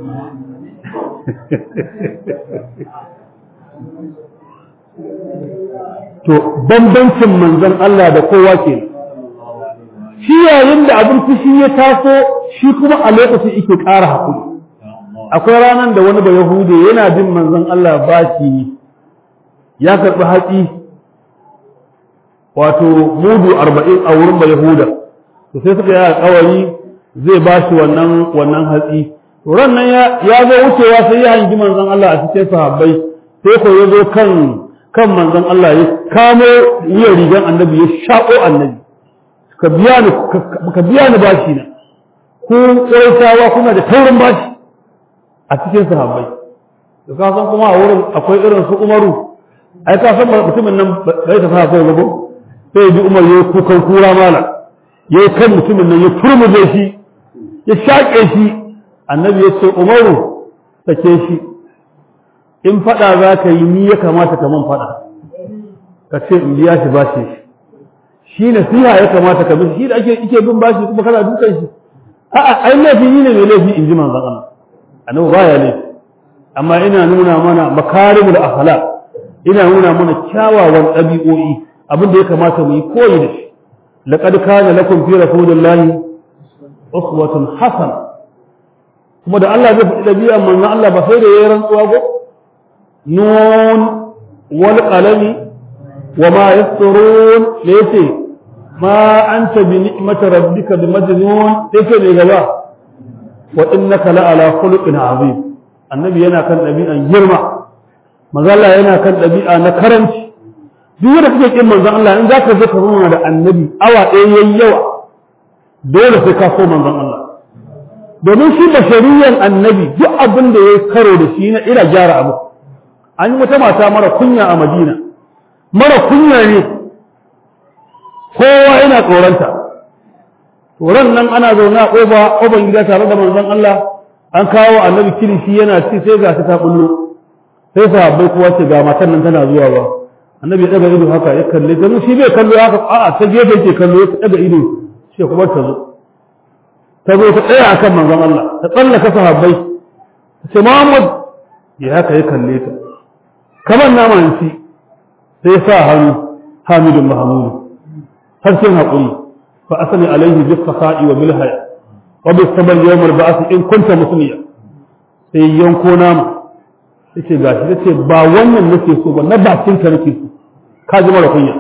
to bambancin manzon Allah da kowa ke shi yayin da abin fushi ya taso shi kuma a lokacin yake ƙara haƙuri akwai ranar da wani ba yahude yana bin manzon Allah bashi ya karɓi hatsi wato mudu arba'in a wurin ba yahuda to sai suka yi alƙawari zai bashi wannan wannan hatsi to ran nan ya zo wucewa sai ya hangi manzon Allah a cikin sahabbai sai ko ya zo kan kan manzon Allah ya kamo wuyan rigan annabi ya shaƙo annabi ka biya ni ka biya ni bashi na ku ƙwaitawa kuna da taurin bashi a cikin sahabbai to ka san kuma a wurin akwai irin su Umaru ai ka san mutumin nan bai ta sa kai gabo sai bi Umar ya kukan kura mala ya kan mutumin nan ya turmuje shi ya shaƙe shi annabi ya ce Umaru sake shi in faɗa za ka yi ni ya kamata ka man faɗa ka ce in biya shi bashi shi shi nasiha ya kamata ka bin shi da ake ike bin bashi kuma kana dukan shi a'a ai laifi ni ne mai laifi in ji manzon Allah annabi baya laifi amma ina nuna mana makarimul akhlaq ina nuna mana kyawawan ɗabi'o'i abin da ya kamata mu yi koyi da shi laqad kana lakum fi rasulillahi uswatun hasana kuma da Allah zai faɗi ɗabi'an manzon Allah ba sai da yayin rantsuwa ko نون والقلم وما يسطرون ليس ما أنت بنعمة ربك بمجنون ليس لغبا وإنك لعلى خلق عظيم النبي ينا كان نبيا جرما مغالا ينا كان نبيا نكرنش duk wanda kake kin manzon Allah in zaka zo ka zauna da annabi awa ɗaya yayi yawa dole sai ka so manzon Allah domin shi bashariyan annabi duk abin da yayi karo da shi na ira gyara abu an yi wata mata mara kunya a madina mara kunya ne kowa yana tsoronta tsoron nan ana zaune a ƙofa ƙofar gida tare da manzon Allah an kawo annabi kilishi yana ci sai ga ta bullo sai sahabbai kowa ce ga matan nan tana zuwa ba annabi ya daga ido haka ya kalle ta shi bai kallo haka a'a ta gefe yake kallo ya daga ido sai kuma ta zo ta zo ta tsaya akan manzon Allah ta tsallaka sahabbai ta ce Muhammad ya haka ya kalle ta kamar naman ci sai sa hannu hamidun mahamudu harshen haƙuri fa asali alaihi bis fasa'i wa bil haya wa bis sabr yawm al ba'th in kunta musliya sai yanko nama yace gashi yace ba wannan nake so ba na bakin ka nake so ka ji mara kunya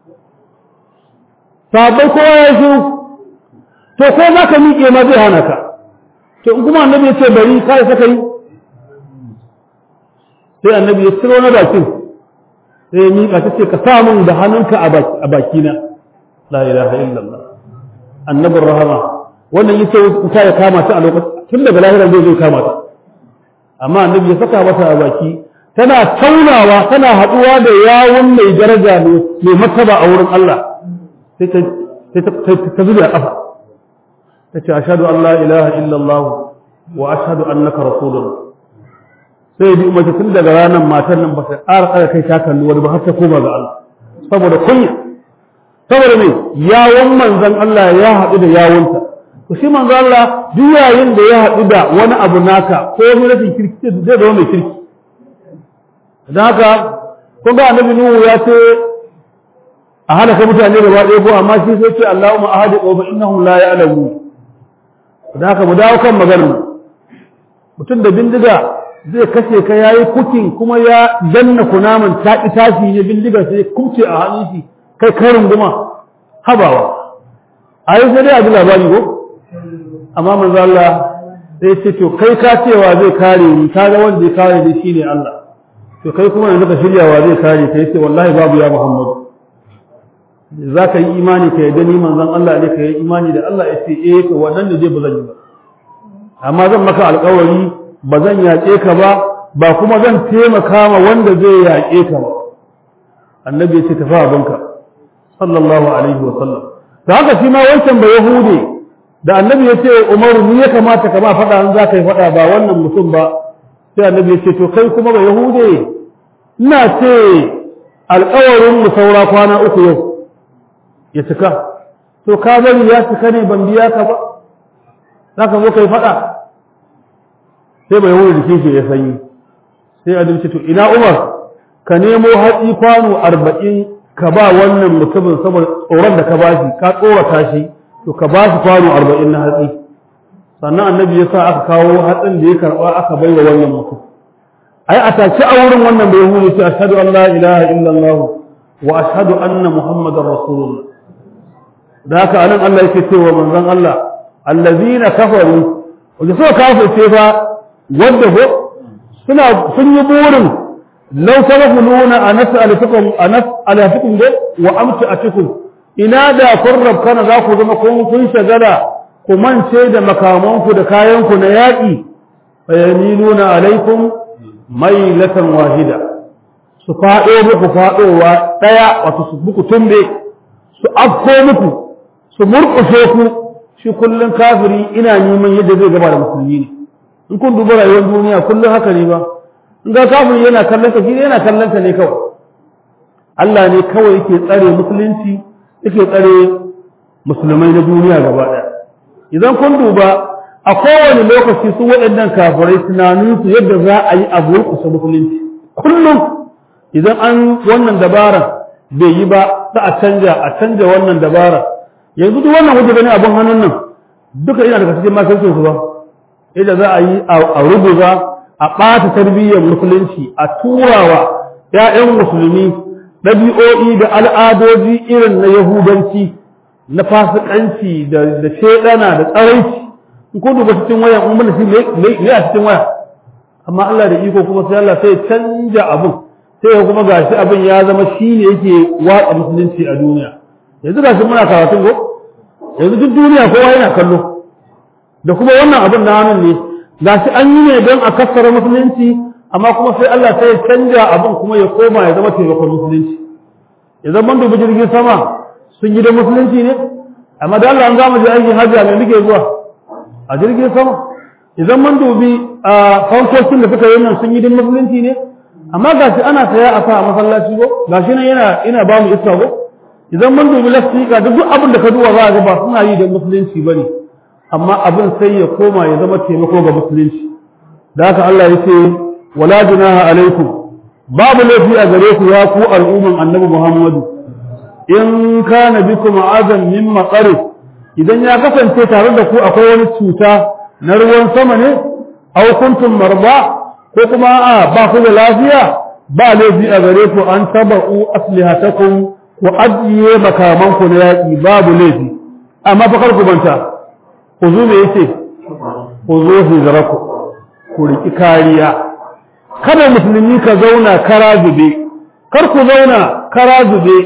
sabai kowa ya shiru to ko za ka miƙe ma zai hana ka to in kuma annabi ya ce bari kai saka yi sai annabi ya ciro na bakin sai ya miƙa ta ce ka sa min da hannunka a bakina la ilaha illallah annabin rahama wannan yace wuta ya kama ta a lokacin tun daga lahiran zai zo kama ta amma annabi ya saka mata a baki tana taunawa tana haɗuwa da yawun mai daraja ne mai martaba a wurin Allah sai ta ta zuba a ƙafa ta ce ashhadu an la ilaha illallah wa ashhadu annaka rasulullah sai bi umarci tun daga ranar matan nan ba ta ƙara ƙara kai ta kalli wani ba har ta koma ga Allah saboda kunya saboda me yawon manzon Allah ya haɗu da yawunta to shi manzon Allah duk yayin da ya haɗu da wani abu naka ko wani rashin kirki zai zama mai kirki don haka kun ga annabi Nuhu ya ce a halaka mutane gaba ɗaya ko amma shi sai ce Allahumma ahadi wa innahum la ya'lamun don haka mu dawo kan maganar mutum da bindiga zai kashe ka yayi kukin kuma ya danna kunaman ta tashi ne bindigar sai kubce a hannun shi kai karin guma habawa ai sai dai a ji labari ko amma manzo Allah sai ce to kai ka cewa zai kare ni ka ga wanda zai kare ni shine Allah to kai kuma yanzu ka shirya wa zai kare ka yace wallahi babu ya Muhammad za ka yi imani ka yadda ni manzon Allah ne ka yi imani da Allah yace eh to wannan ne zai ba zan yi ba amma zan maka alƙawari ba zan yaƙe ka ba ba kuma zan taimaka ma wanda zai yaƙe ka ba annabi ya ce tafi abinka sallallahu alaihi wa sallam da haka shi ma wancan ba yahude da annabi ya ce umaru ni ya kamata ka ba faɗa an za ka yi faɗa ba wannan mutum ba sai annabi ya ce to kai kuma ba yahude ina ce alƙawarin mu saura kwana uku yau ya cika to ka bari ya cika ne ban biya ka ba za ka zo ka yi faɗa sai ba yahude jikin shi ya sanyi sai annabi ce to ina umar ka nemo hatsi kwano arba'in ka ba wannan mutumin saboda tsoron da ka ba shi ka tsorata shi to ka ba shi kwano arba'in na hatsi sannan annabi ya sa aka kawo hatsin da ya karɓa aka bai wa wannan mutum ai a take a wurin wannan bai hulu ce ashhadu an la ilaha illallah wa ashhadu anna muhammadar rasulullah da haka anan Allah yake cewa manzon Allah allazina kafaru wanda suka kafirce fa wanda ko suna sun yi burin law tarafuluna anas'alukum anas'alukum wa amta'atukum ina da kun rabkana za ku zama kun kun shagala ku mance da makamanku da kayanku na yaƙi fayamiluna alaikum mailatan wahida su faɗo muku faɗowa ɗaya wato su muku tumbe su afko muku su murƙushe ku shi kullum kafiri ina neman yadda zai gaba da musulmi ne in kun duba rayuwar duniya kullum haka ne ba in ga kafiri yana kallon ka shi yana kallon ka ne kawai Allah ne kawai yake tsare musulunci yake tsare musulmai na duniya gaba ɗaya idan kun duba a kowane lokaci su waɗannan kafirai tunaninsu yadda za a yi abu kusa musulunci kullum idan an wannan dabaran bai yi ba za a canja a canja wannan dabara yanzu duk wannan wajen gani abin hannun nan duka ina daga cikin makircin su ba yadda za a yi a rubuza a ɓata tarbiyyar musulunci a turawa ‘ya'yan musulmi ɗabi'o'i da al'adoji irin na yahudanci na fasikanci da da shedana da tsaraici in ko duba cikin waya in mun shi ne a cikin waya amma Allah da iko kuma sai Allah sai canja abun sai kuma gashi abin ya zama shine yake watsa musulunci a duniya yanzu gashi muna karatun go yanzu duk duniya kowa yana kallo da kuma wannan abin na hannun ne gashi an yi ne don a kassara musulunci amma kuma sai Allah sai ya canja abin kuma ya koma ya zama taimakon musulunci idan mun dubi jirgin sama sun yi da musulunci ne amma da Allah an zama je aikin hajji mai muke zuwa a jirgin sama idan mun dubi a fankokin da suka yi nan sun yi da musulunci ne amma gashi ana saya a sa a masallaci ko gashi nan yana ina ba mu iska ko idan mun dubi lastika duk abin da ka duba za a ga ba suna yi da musulunci bane amma abin sai ya koma ya zama taimako ga musulunci da haka Allah ya ce wala junaha alaikum babu laifi a gare ku ya ku al'umman annabi Muhammadu in kana bikum azan min maqari idan ya kasance tare da ku akwai wani cuta na ruwan sama ne aw kuntum marba ko kuma a ba ku da lafiya ba laifi a gare ku an taba'u aslihatakum ku ajiye makaman ku na yaki babu laifi amma fa kar ku banta ku zo me yace ku zo hijraku ku riki kariya kada musulmi ka zauna kara zube kar ku zauna kara zube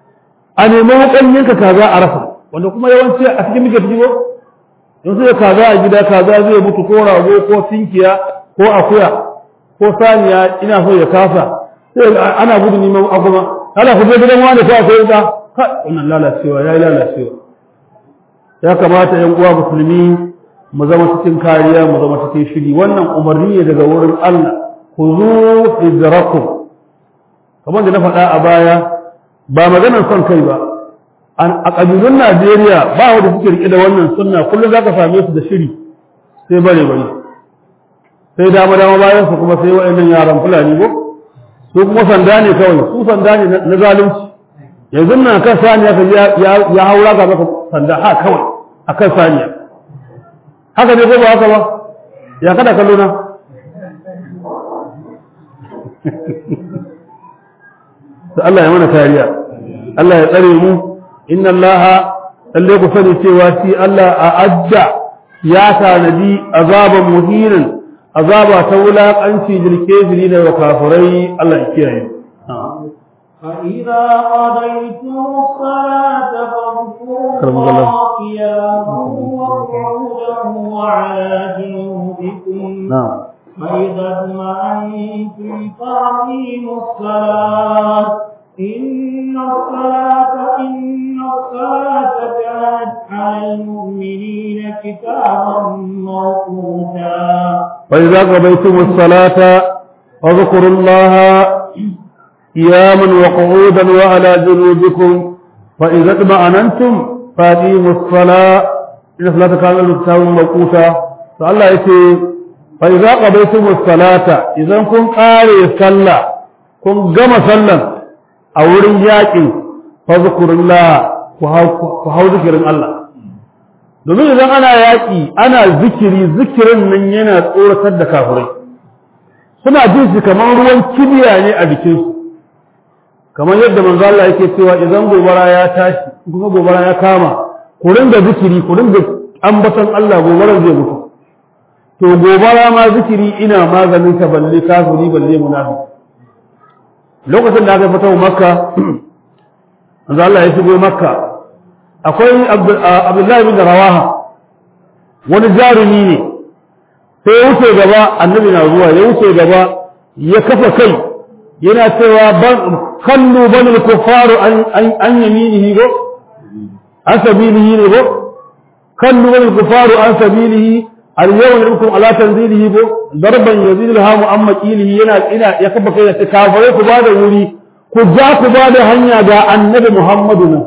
a nemi hukanninka kaza a rasa wanda kuma yawanci a cikin muke fito yanzu da kaza a gida kaza zai mutu ko rago ko tinkiya ko akuya ko saniya ina so ya kasa sai ana gudu neman aguma ana ku je gidan wani ko akwai da ka wannan lalacewa yayi lalacewa ya kamata yan uwa musulmi mu zama cikin kariya mu zama cikin shiri wannan umarni ne daga wurin Allah ku zu hidrakum kamar da na faɗa a baya ba maganar son kai ba a ƙabilun Najeriya ba wanda suke rike da wannan sunna kullum za ka same su da shiri sai bare bare sai dama dama bayan su kuma sai wa'annan yaran fulani ko su kuma sanda ne kawai su sanda ne na zalunci yanzu nan kan saniya ka ya haura ga maka sanda ha kawai akan saniya haka ne ko ba haka ba ya kada kallo na Allah ya mana kariya Allah ya tsare mu inna Allah lalle ku sani cewa shi Allah a adda ya tanadi azaban muhinan azaba ta wulaƙanci jirke da wa kafirai Allah ya kiyaye
فإذا قضيتم الصلاة فاذكروا
كرم الله.
الله قياما وقعودا وعلى جنوبكم
na'am
فإذا اطمأنتم فأقيموا الصلاة إن الصلاة إن الصلاة كانت على المؤمنين كتابا موقوتا
فإذا قضيتم الصلاة فاذكروا الله قياما وقعودا وعلى جنوبكم فإذا اطمأننتم فأقيموا الصلاة إن الصلاة كانت لكتاب موقوتا فالله يقول فإذا قضيتم الصلاة إذا كن قاري صلى كن قم صلى أو رجاك فاذكروا الله وهو ذكر الله domin idan ana yaƙi ana zikiri zikirin nan yana tsoratar da kafirai suna jin shi kamar ruwan kibiya ne a jikinsu kamar yadda manzo Allah yake cewa idan gobara ya tashi kuma gobara ya kama ku ringa zikiri ku ringa ambaton Allah gobarar zai mutu to gobara ma zikiri ina maganin ta balle kafiri balle munafiki lokacin da aka fito makka manzo Allah ya shigo makka akwai abdullahi bin rawaha wani jarumi ne sai ya wuce gaba annabi na zuwa ya wuce gaba ya kafa kai yana cewa ban kallu banil kufaru an an yaminihi go an sabilihi ne go kallu banil kufaru an sabilihi al yawma lakum ala tanzilihi go darban yazid al hamu amma qilihi yana ina ya kafa kai ya ce kafare ku bada wuri ku ja ku bada hanya ga annabi muhammadu nan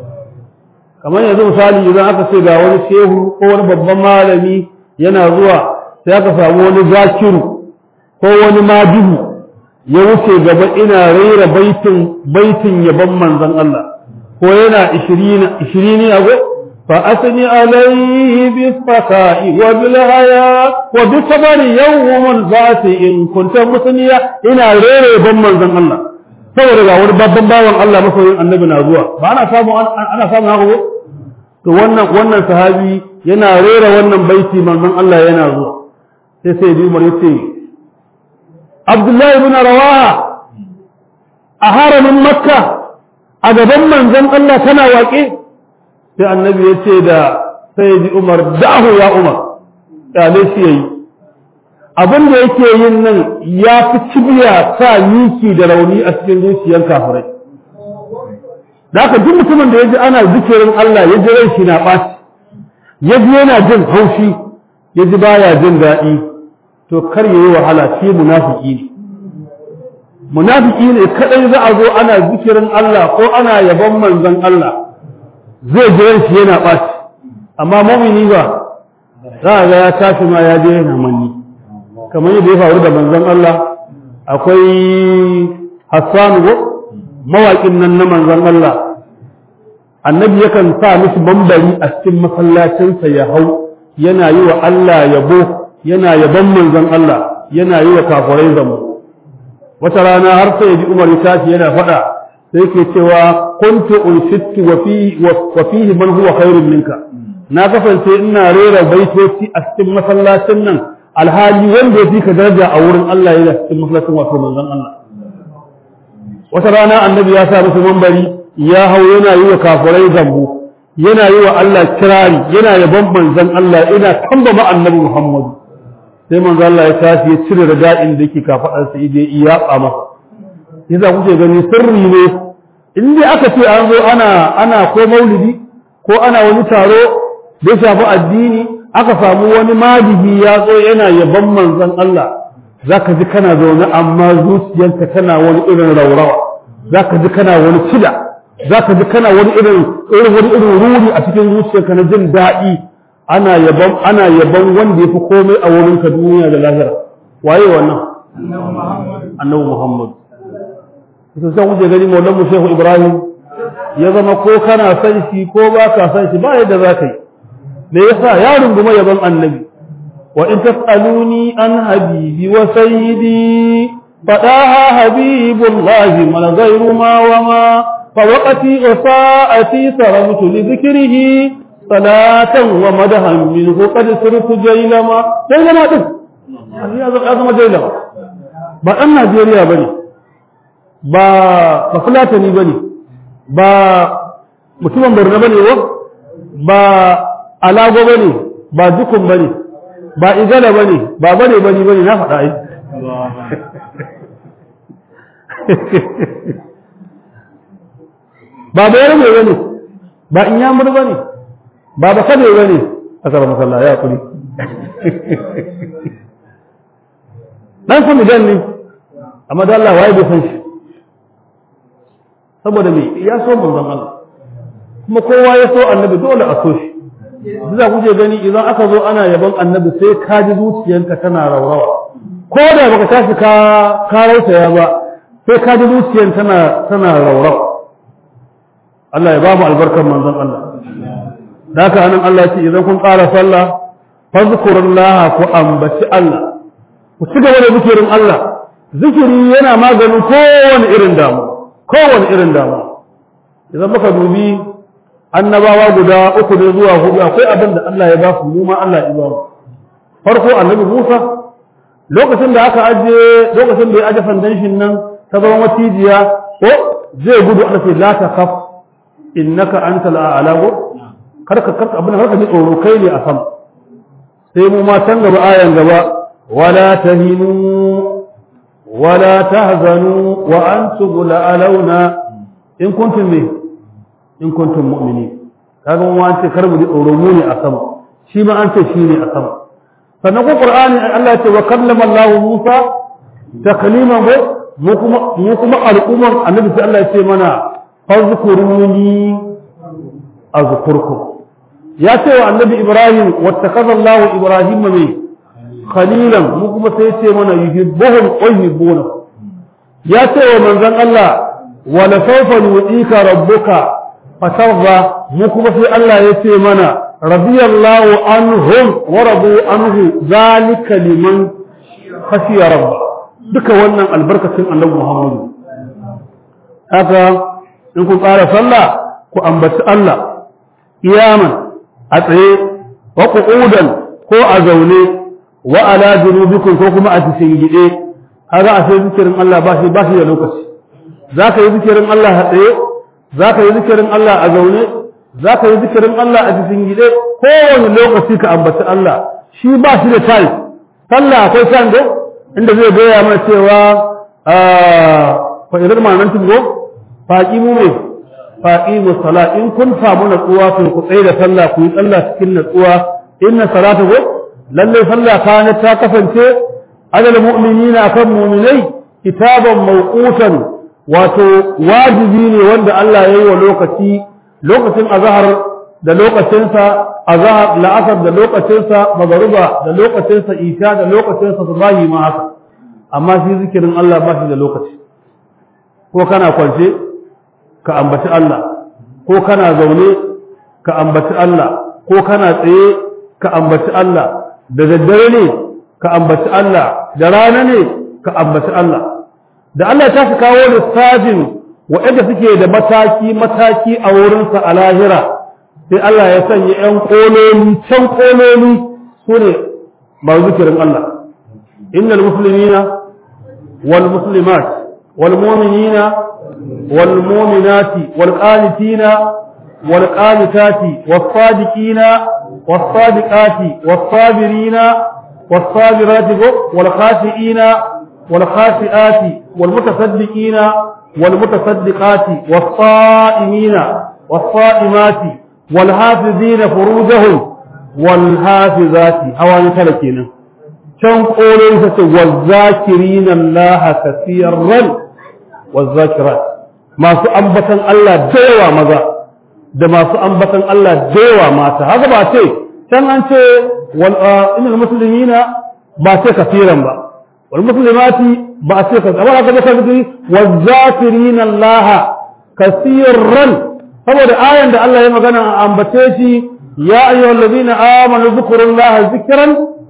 kamar yanzu misali idan aka ce ga wani shehu ko wani babban malami yana zuwa sai aka samu wani zakiru ko wani madihu ya wuce gaba ina raira baitin baitin yabon manzon Allah ko yana 20 20 ago fa asni alayhi bi fata'i wa bil haya wa bi sabri yawmul zati in kunta musniya ina raira yabon manzon Allah saboda ga wani babban bawan Allah masoyin annabi na zuwa ba ana samu ana samu haka ko to wannan wannan sahabi yana rera wannan baiti manzon Allah yana zuwa sai sai bi Umar yace Abdullah ibn Rawaha a haramin Makka a gaban manzon Allah kana waƙe sai annabi yace da sai bi Umar da'hu ya Umar dale shi yayi abin da yake yin nan ya fi cibiya sa miki da rauni a cikin zuciyar kafirai da haka duk mutumin da ya ji ana zikirin Allah ya ji rai shi na ɓaci ya ji yana jin haushi ya ji baya jin daɗi to kar ya yi wahala shi munafiki ne munafiki ne kadai za a zo ana zikirin Allah ko ana yabon manzon Allah zai ji ran shi yana ɓaci amma mumini ba za a ga ya tashi ma ya je yana manni kamar yadda ya faru da manzon Allah akwai Hassan go mawaƙin nan na manzon Allah annabi yakan sa mishi bambari a cikin masallacinsa ya hau yana yi wa Allah yabo yana yabon manzon Allah yana yi wa kafirai zambo wata rana har sai ji Umar ya tashi yana faɗa sai ke cewa kuntu unshittu wa fi wa fihi man huwa khairun minka na kasance ina rera baitoci a cikin masallacin nan alhali wanda ya fi ka daraja a wurin Allah yana cikin masallacin wato manzon Allah wata rana annabi ya sa musu mambari ya hau yana yi wa kafirai zambo yana yi wa Allah kirari yana yaban manzon Allah ina tambama annabi Muhammadu sai manzon Allah ya tashi ya cire rada'in da yake kafadar sa ide iya ba masa yasa kuke gani sirri ne in dai aka ce an zo ana ana ko maulidi ko ana wani taro da ya shafi addini aka samu wani madihi ya zo yana yaban manzon Allah zaka ji kana zaune amma zuciyarka tana wani irin raurawa zaka ji kana wani cida zaka ji kana wani irin irin wani irin ruri a cikin zuciyarka na jin daɗi ana yaban ana yaban wanda yafi komai a wurin ka duniya da lahira waye wannan annabi Muhammad sai sai kuke gani maulan mu Shehu Ibrahim ya zama ko kana san shi ko ba ka san shi ba yadda za ka yi me yasa ya runguma yaban annabi وإن تسألوني عن حبيبي وسيدي فداها حبيب الله من غير ما وما فوقتي وساعتي صرمت لذكره صلاة ومدها منه قد صرت جيلما جيلما دين هذا هذا جيلما ba ɗan Najeriya ba ne ba ba Fulatani ba ne ba mutumin Borno ba ne ba Alago ba ne ba Dukun ba ne ba Igala ba ne ba bane bane bane na faɗa ai ba bayar mai bane ba in yamur bane ba ba kade bane asar masalla ya kuri dan san midan ne amma da Allah waye bai san shi saboda me ya so manzon Allah kuma kowa ya so annabi dole a so shi za ku je gani idan aka zo ana yabon annabi sai ka ji zuciyanka tana raurawa ko da baka tashi ka ka rausaya ba sai ka ji zuciyan tana tana raurawa Allah ya ba mu albarkar manzon Allah da haka anan Allah ya ce idan kun ƙara sallah fazkurullaha ku ambaci Allah ku ci gaba da zikirin Allah zikiri yana maganin kowane irin damu kowane irin damu idan muka dubi annabawa guda uku ne zuwa hudu akwai abin da Allah ya ba su mu ma Allah ya ba mu farko annabi Musa lokacin da aka aje lokacin da ya aje foundation nan ta zama matijiya ko zai gudu ana ce la takhaf innaka antal a'la go karka karka abin karka ji tsoro kai ne a sama sai mu ma can gaba ayan gaba wala tahinu wala tahzanu wa antum la'alawna in kuntum me in kuntum mu'minin kaga mu an ce kar mu ji tsoro mu ne a sama shi ma an ce shi ne a sama sannan ko qur'ani Allah ya ce wa kallama Allah Musa takliman ko mu kuma mu kuma al'umman annabi sai Allah ya ce mana fazkuruni azkurkum ya ce wa annabi Ibrahim wattakaza Allah Ibrahim mai khalilan mu kuma sai ya ce mana yuhibbuhum wa yuhibbuna ya ce wa manzon Allah wa la sawfa yu'tika rabbuka fatarda mu kuma sai Allah ya ce mana radiyallahu anhum wa radu anhu zalika liman khashiya rabba duka wannan albarkacin annabi Muhammad haka in ku ƙara sallah ku ambaci Allah iyaman a tsaye wa qu'udan ko a zaune wa ala junubikum ko kuma a cikin gide haka a sai zikirin Allah ba shi ba shi da lokaci zaka yi zikirin Allah a tsaye za ka yi zikirin Allah a zaune za ka yi zikirin Allah a cikin gide kowane lokaci ka ambaci Allah shi ba shi da time sallah akwai time do inda zai gaya mana cewa fa idan ma nan tungo faqi mu ne faqi mu sala in kun samu natsuwa to ku tsaye da sallah ku yi sallah cikin natsuwa inna salata go lalle sallah kana ta kasance adal mu'minina kan mu'minai kitaban mawqutan wato wajibi ne wanda Allah ya yi wa lokaci lokacin azahar da lokacinsa azahar la'asar da lokacinsa magaruba da lokacinsa isha da lokacinsa subahi ma haka amma shi zikirin Allah ba shi da lokaci ko kana kwance ka ambaci Allah ko kana zaune ka ambaci Allah ko kana tsaye ka ambaci Allah da daddare ne ka ambaci Allah da rana ne ka ambaci Allah da Allah ta fi kawo lissafin waɗanda suke da mataki-mataki a wurinsa a lahira sai Allah ya sanya ‘yan ƙololi can ƙololi su ne ba zikirin Allah innal muslimina wal muslimat wal mu'minina wal mu'minati wal qanitina wal qanitati was sadiqina was sadiqati was sabirina was sabirati wal khashiina والخاشئات والمتصدقين والمتصدقات والصائمين والصائمات والحافظين فروجهم والحافظات هواني تلكينا كم قولوا والذاكرين الله كثيرا والذاكرات ما سأنبتا الله ديوى ماذا da masu ambatan Allah dewa mata haka ba ce can an ce wal innal muslimina ba ce kafiran ba والمسلمات بأسيك أولا قد يكون والذاكرين الله كثيرا فبدا آية عند الله يما كان أنبتيشي يا أيها الذين آمنوا ذكروا الله ذكرا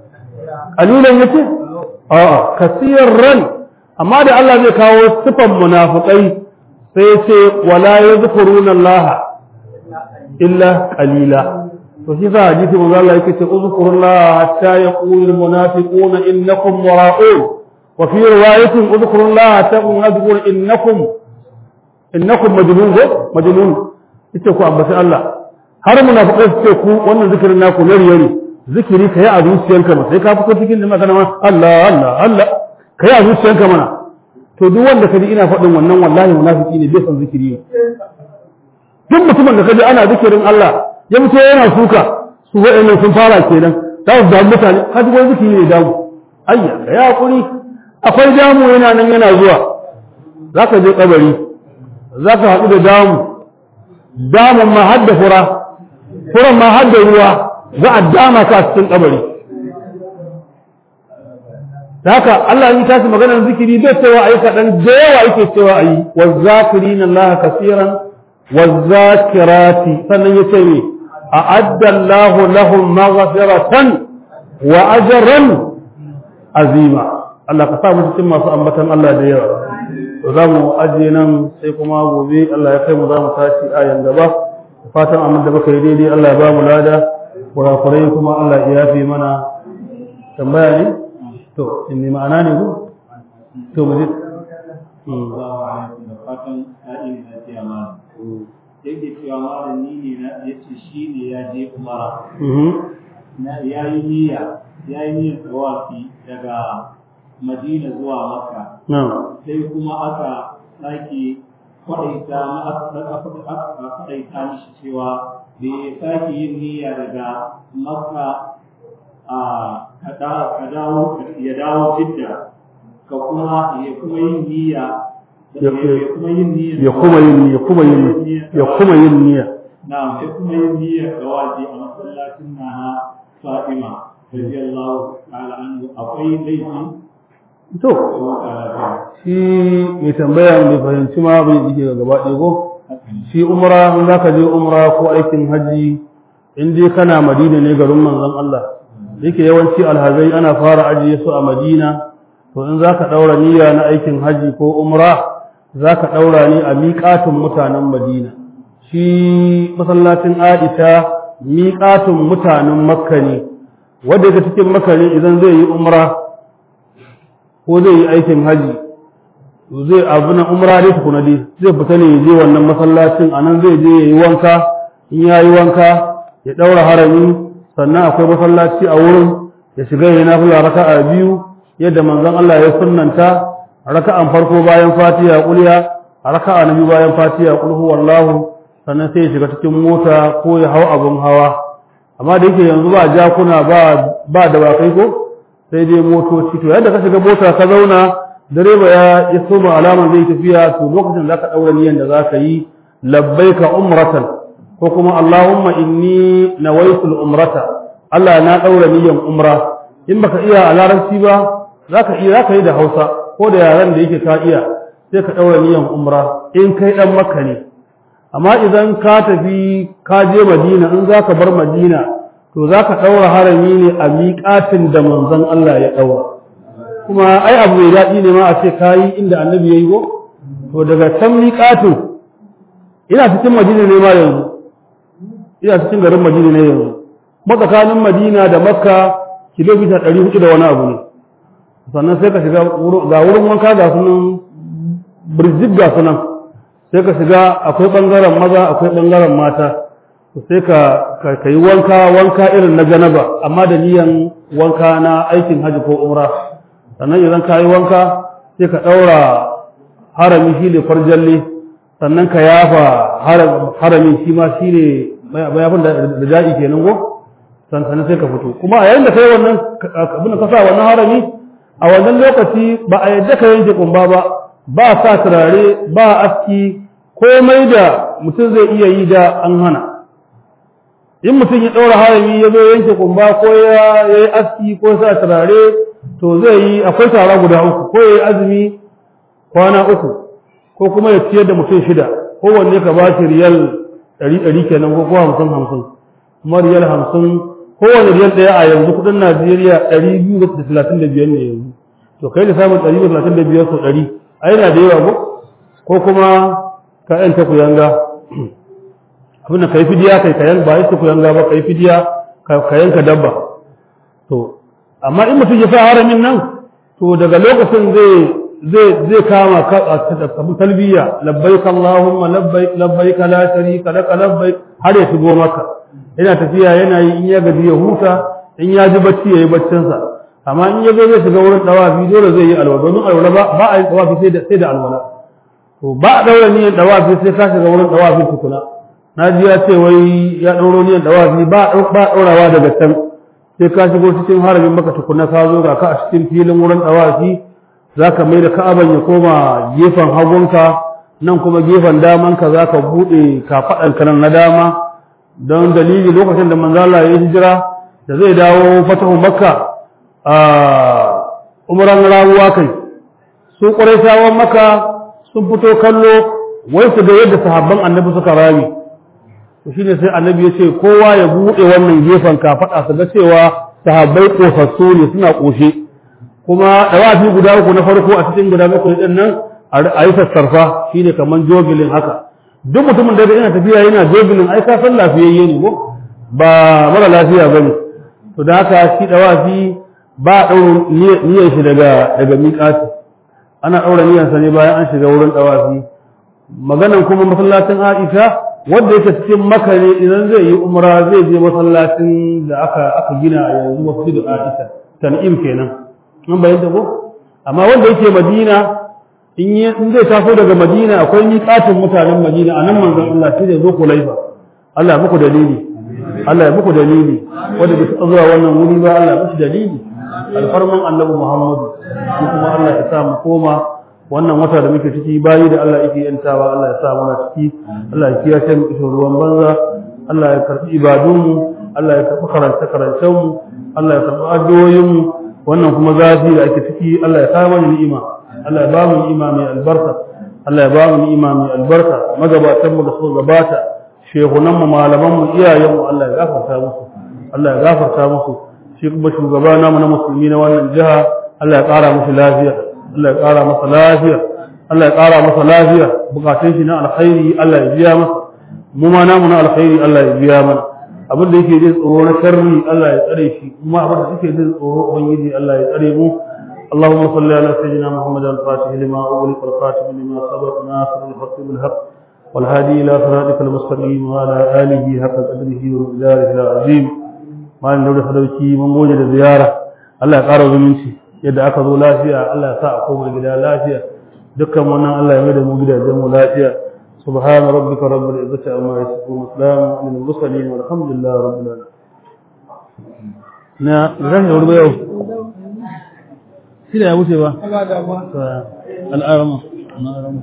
قليلا يتي آه كثيرا أما دي الله يكاو سفا منافقين sai ce wala yadhkuruna Allah illa qalila to shi sa hadisi manzo Allah yake ce uzkurullaha hatta yaqulu almunafiquna innakum mura'un wa fi riwayatin uzkurullaha hatta yaqulu innakum innakum majnun ko majnun ita ku ambaci Allah har munafiqai su ce ku wannan zikirin naku na riya ne zikiri kai a zuciyanka ba sai ka fito cikin da magana ma Allah Allah Allah kai a zuciyanka mana to duk wanda kaji ina faɗin wannan wallahi munafiki ne bai san zikiri ne duk mutumin da kaji ana zikirin Allah ya fito yana suka su wa'annan sun fara kenan za su damu mutane ka duk wani zikiri ne damu ayya ka ya hakuri akwai damu yana nan yana zuwa za ka je kabari za ka haɗu da damu damun ma hadda fura furan ma hadda ruwa za a dama ka cikin kabari ta haka Allah ya tashi maganar zikiri bai cewa ayi kaɗan da yawa yake cewa ayi wa zakirina Allah kasiran wa zakirati sannan ya ce ne a'adda Allah lahum maghfiratan wa ajran azima Allah ka sa mu cikin masu ambatan Allah da yawa to za mu ajiye nan sai kuma gobe Allah ya kai mu za mu tashi ayan gaba fatan amma da baka yi daidai Allah ya ba mu lada kurakurai kuma Allah ya yafe mana tambaya ne to in ne ma'ana ne ko to mu ji
fatan sa'in da ya mana yake cewa malami ne na yace shi ne ya je umara na yayi niyya yayi niyyar tawafi daga Madina zuwa Makka sai kuma aka sake kwaɗaita aka kwaɗaita mishi cewa bai sake yin niyya daga Makka ka dawo ya dawo Jidda ka kuma ya kuma yin niyya ya kuma yin niyya
ya kuma yin ya kuma yin ya kuma yin niyya
na ya kuma yin niyya ga waje a masallacin na Fatima radiyallahu ta'ala anhu akwai laifi
to shi mai tambaya mai fahimci ma bai jike ga gaba ɗaya ko shi umra in za ka je umra ko aikin hajji in dai kana madina ne garin manzon Allah yake yawanci alhazai ana fara ajiye su a madina to in za ka ɗaura niyya na aikin hajji ko umra za ka ɗaura ne a miƙatun mutanen madina shi masallacin aisha miƙatun mutanen makka ne wanda ga cikin makka ne idan zai yi umra ko zai yi aikin haji zai abu na umra dai tukuna dai zai fita ne ya je wannan masallacin anan zai je ya yi wanka in ya yi wanka ya ɗaura harami sannan akwai masallaci a wurin ya shiga ya nafila raka'a biyu yadda manzon Allah ya sunnanta raka'an farko bayan fatiha kulliya raka'a na biyu bayan fatiha kul huwallahu sannan sai ya shiga cikin mota ko ya hau abun hawa amma da yake yanzu ba jakuna ba ba dawakai ko sai dai motoci to yadda ka shiga mota ka zauna direba ya ya soma alaman zai tafiya to lokacin zaka daura niyyar da zaka yi labbaika umratan ko kuma allahumma inni nawaitul umrata Allah na daura niyyar umra in baka iya a larabci ba zaka iya zaka yi da Hausa ko da yaran da yake ka iya sai ka daura niyyar umra in kai dan makka ne amma idan ka tafi ka je madina in zaka bar madina to za ka ɗaura harami ne a miƙatin da manzon Allah ya ɗaura kuma ai abu mai daɗi ne ma a ce kayi inda annabi ya yi ko to daga can miƙatin ina cikin madina ne ma yanzu ina cikin garin madina ne yanzu matsakanin madina da makka kilomita ɗari hudu da wani abu ne sannan sai ka shiga ga wurin wanka ga sunan birjik ga sunan sai ka shiga akwai ɓangaren maza akwai ɓangaren mata sai ka ka yi wanka wanka irin na janaba amma da niyan wanka na aikin haji ko umra sannan idan ka yi wanka sai ka ɗaura harami shi ne farjalle sannan ka yafa harami shi ma shi ne mayafin da ja'i kenan go sannan sai ka fito kuma a yayin da ka yi wannan abin da ka sa wannan harami a wannan lokaci ba a yadda ka yanke kumba ba ba sa turare ba aski komai da mutum zai iya yi da an hana in mutum ya ɗaura harami ya zo yanke kumba ko ya yi aski ko sa turare to zai yi akwai tara guda uku ko ya yi azumi kwana uku ko kuma ya ciyar da mutum shida kowanne ka ba shi riyal ɗari ɗari kenan ko kuma hamsin hamsin kuma riyal hamsin kowane riyal ɗaya a yanzu kuɗin najeriya ɗari biyu da talatin da biyar ne yanzu to kai da samun ɗari da talatin da biyar sau ɗari a yana da yawa ko ko kuma ka yanta ku yanga abin da kai fidiya kai ka yanka ba yanta ku yanga ba kai fidiya ka yanka dabba to amma in mutum ya sa haramin nan to daga lokacin zai zai zai kama ka a talbiya labbaik allahumma labbaik labbaik la sharika lak labbaik har ya shigo maka yana tafiya yana yi in ya gaji ya huta in ya ji bacci yayi baccin sa amma in ya zo zai shiga wurin dawafi dole zai yi alwala domin alwala ba ba a yi dawafi sai da sai da alwala to ba a daura niyyar dawafi sai ka shiga wurin dawafi tukuna na ji ya ce wai ya dauro niyyar dawafi ba ba daurawa daga can sai ka shigo cikin haramin maka tukuna ka zo ga ka a cikin filin wurin dawafi zaka mai da ka'aban ya koma gefen hagunka nan kuma gefen damanka zaka bude kafaɗanka nan na dama don dalili lokacin da manzo Allah ya hijira da zai dawo fatahu makka a umran rawuwa kai su quraishawan makka sun fito kallo wai su ga yadda sahabban annabi suka rami to shine sai annabi ya ce kowa ya bude wannan gefen kafaɗa su ga cewa sahabbai kosassu ne suna koshe kuma dawafi guda uku na farko a cikin guda bakwai din nan a yi sassarfa shine kaman jogilin haka duk mutumin da yana tafiya yana jogilin ai ka san lafiyayye ne ko ba mara lafiya bane to da haka shi dawafi ba a ɗaura niyyar shi daga daga miƙati ana ɗaura niyyar sa ne bayan an shiga wurin dawafi maganan kuma masallacin Aisha wanda yake cikin Makka ne idan zai yi umra zai je masallacin da aka aka gina a yanzu masjidu Aisha tan'im kenan an bayyana ko amma wanda yake Madina in yi in zai taso daga Madina akwai miƙatin mutanen Madina anan manzon Allah sai da zo Kulaifa Allah ya muku dalili Allah ya muku dalili wanda bai taɓa zuwa wannan wuri ba Allah ya muku dalili alfarman Annabi Muhammad mu kuma Allah ya sa mu koma wannan wata da muke ciki bayi da Allah yake yantawa Allah ya sa mana ciki Allah ya kiyaye mu ishin ruwan banza Allah ya karbi ibadunmu Allah ya karbi karanta karancen mu Allah ya karbi addu'o'in mu wannan kuma zafi da ake ciki Allah ya kawo mana ni'ima Allah ya ba mu ni'ima mai albarka Allah ya ba mu ni'ima mai albarka magabatan mu da suka gabata shehunan mu malaman mu iyayen mu Allah ya gafarta musu Allah ya gafarta musu shi kuma shugaba namu na musulmi na wannan jiha Allah ya ƙara musu lafiya Allah ya ƙara masa lafiya Allah ya ƙara masa lafiya bukatun shi na alkhairi Allah ya biya masa mu ma namu na alkhairi Allah ya biya mana abin da yake jin tsoro na sharri Allah ya tsare shi kuma abin da yake jin tsoro ubangiji Allah ya tsare mu اللهم صل على سيدنا محمد الفاتح لما أغلق الخاتم لما سبق ناصر الحق بالحق والهادي إلى صراطك المستقيم وعلى آله حق قدره ومقداره العظيم ما نقول حدوكي من موجة زيارة الله يقارب زمنتي yadda aka zo lafiya Allah ya sa a koma gida lafiya dukkan wannan Allah ya mai da mu gidajen mu lafiya subhana rabbika rabbil izzati amma yasifun wa salamun alal mursalin walhamdulillahi rabbil alamin na zan yi wurbe yau shi da ya wuce ba al'arama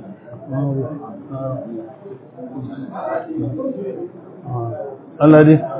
Allah dai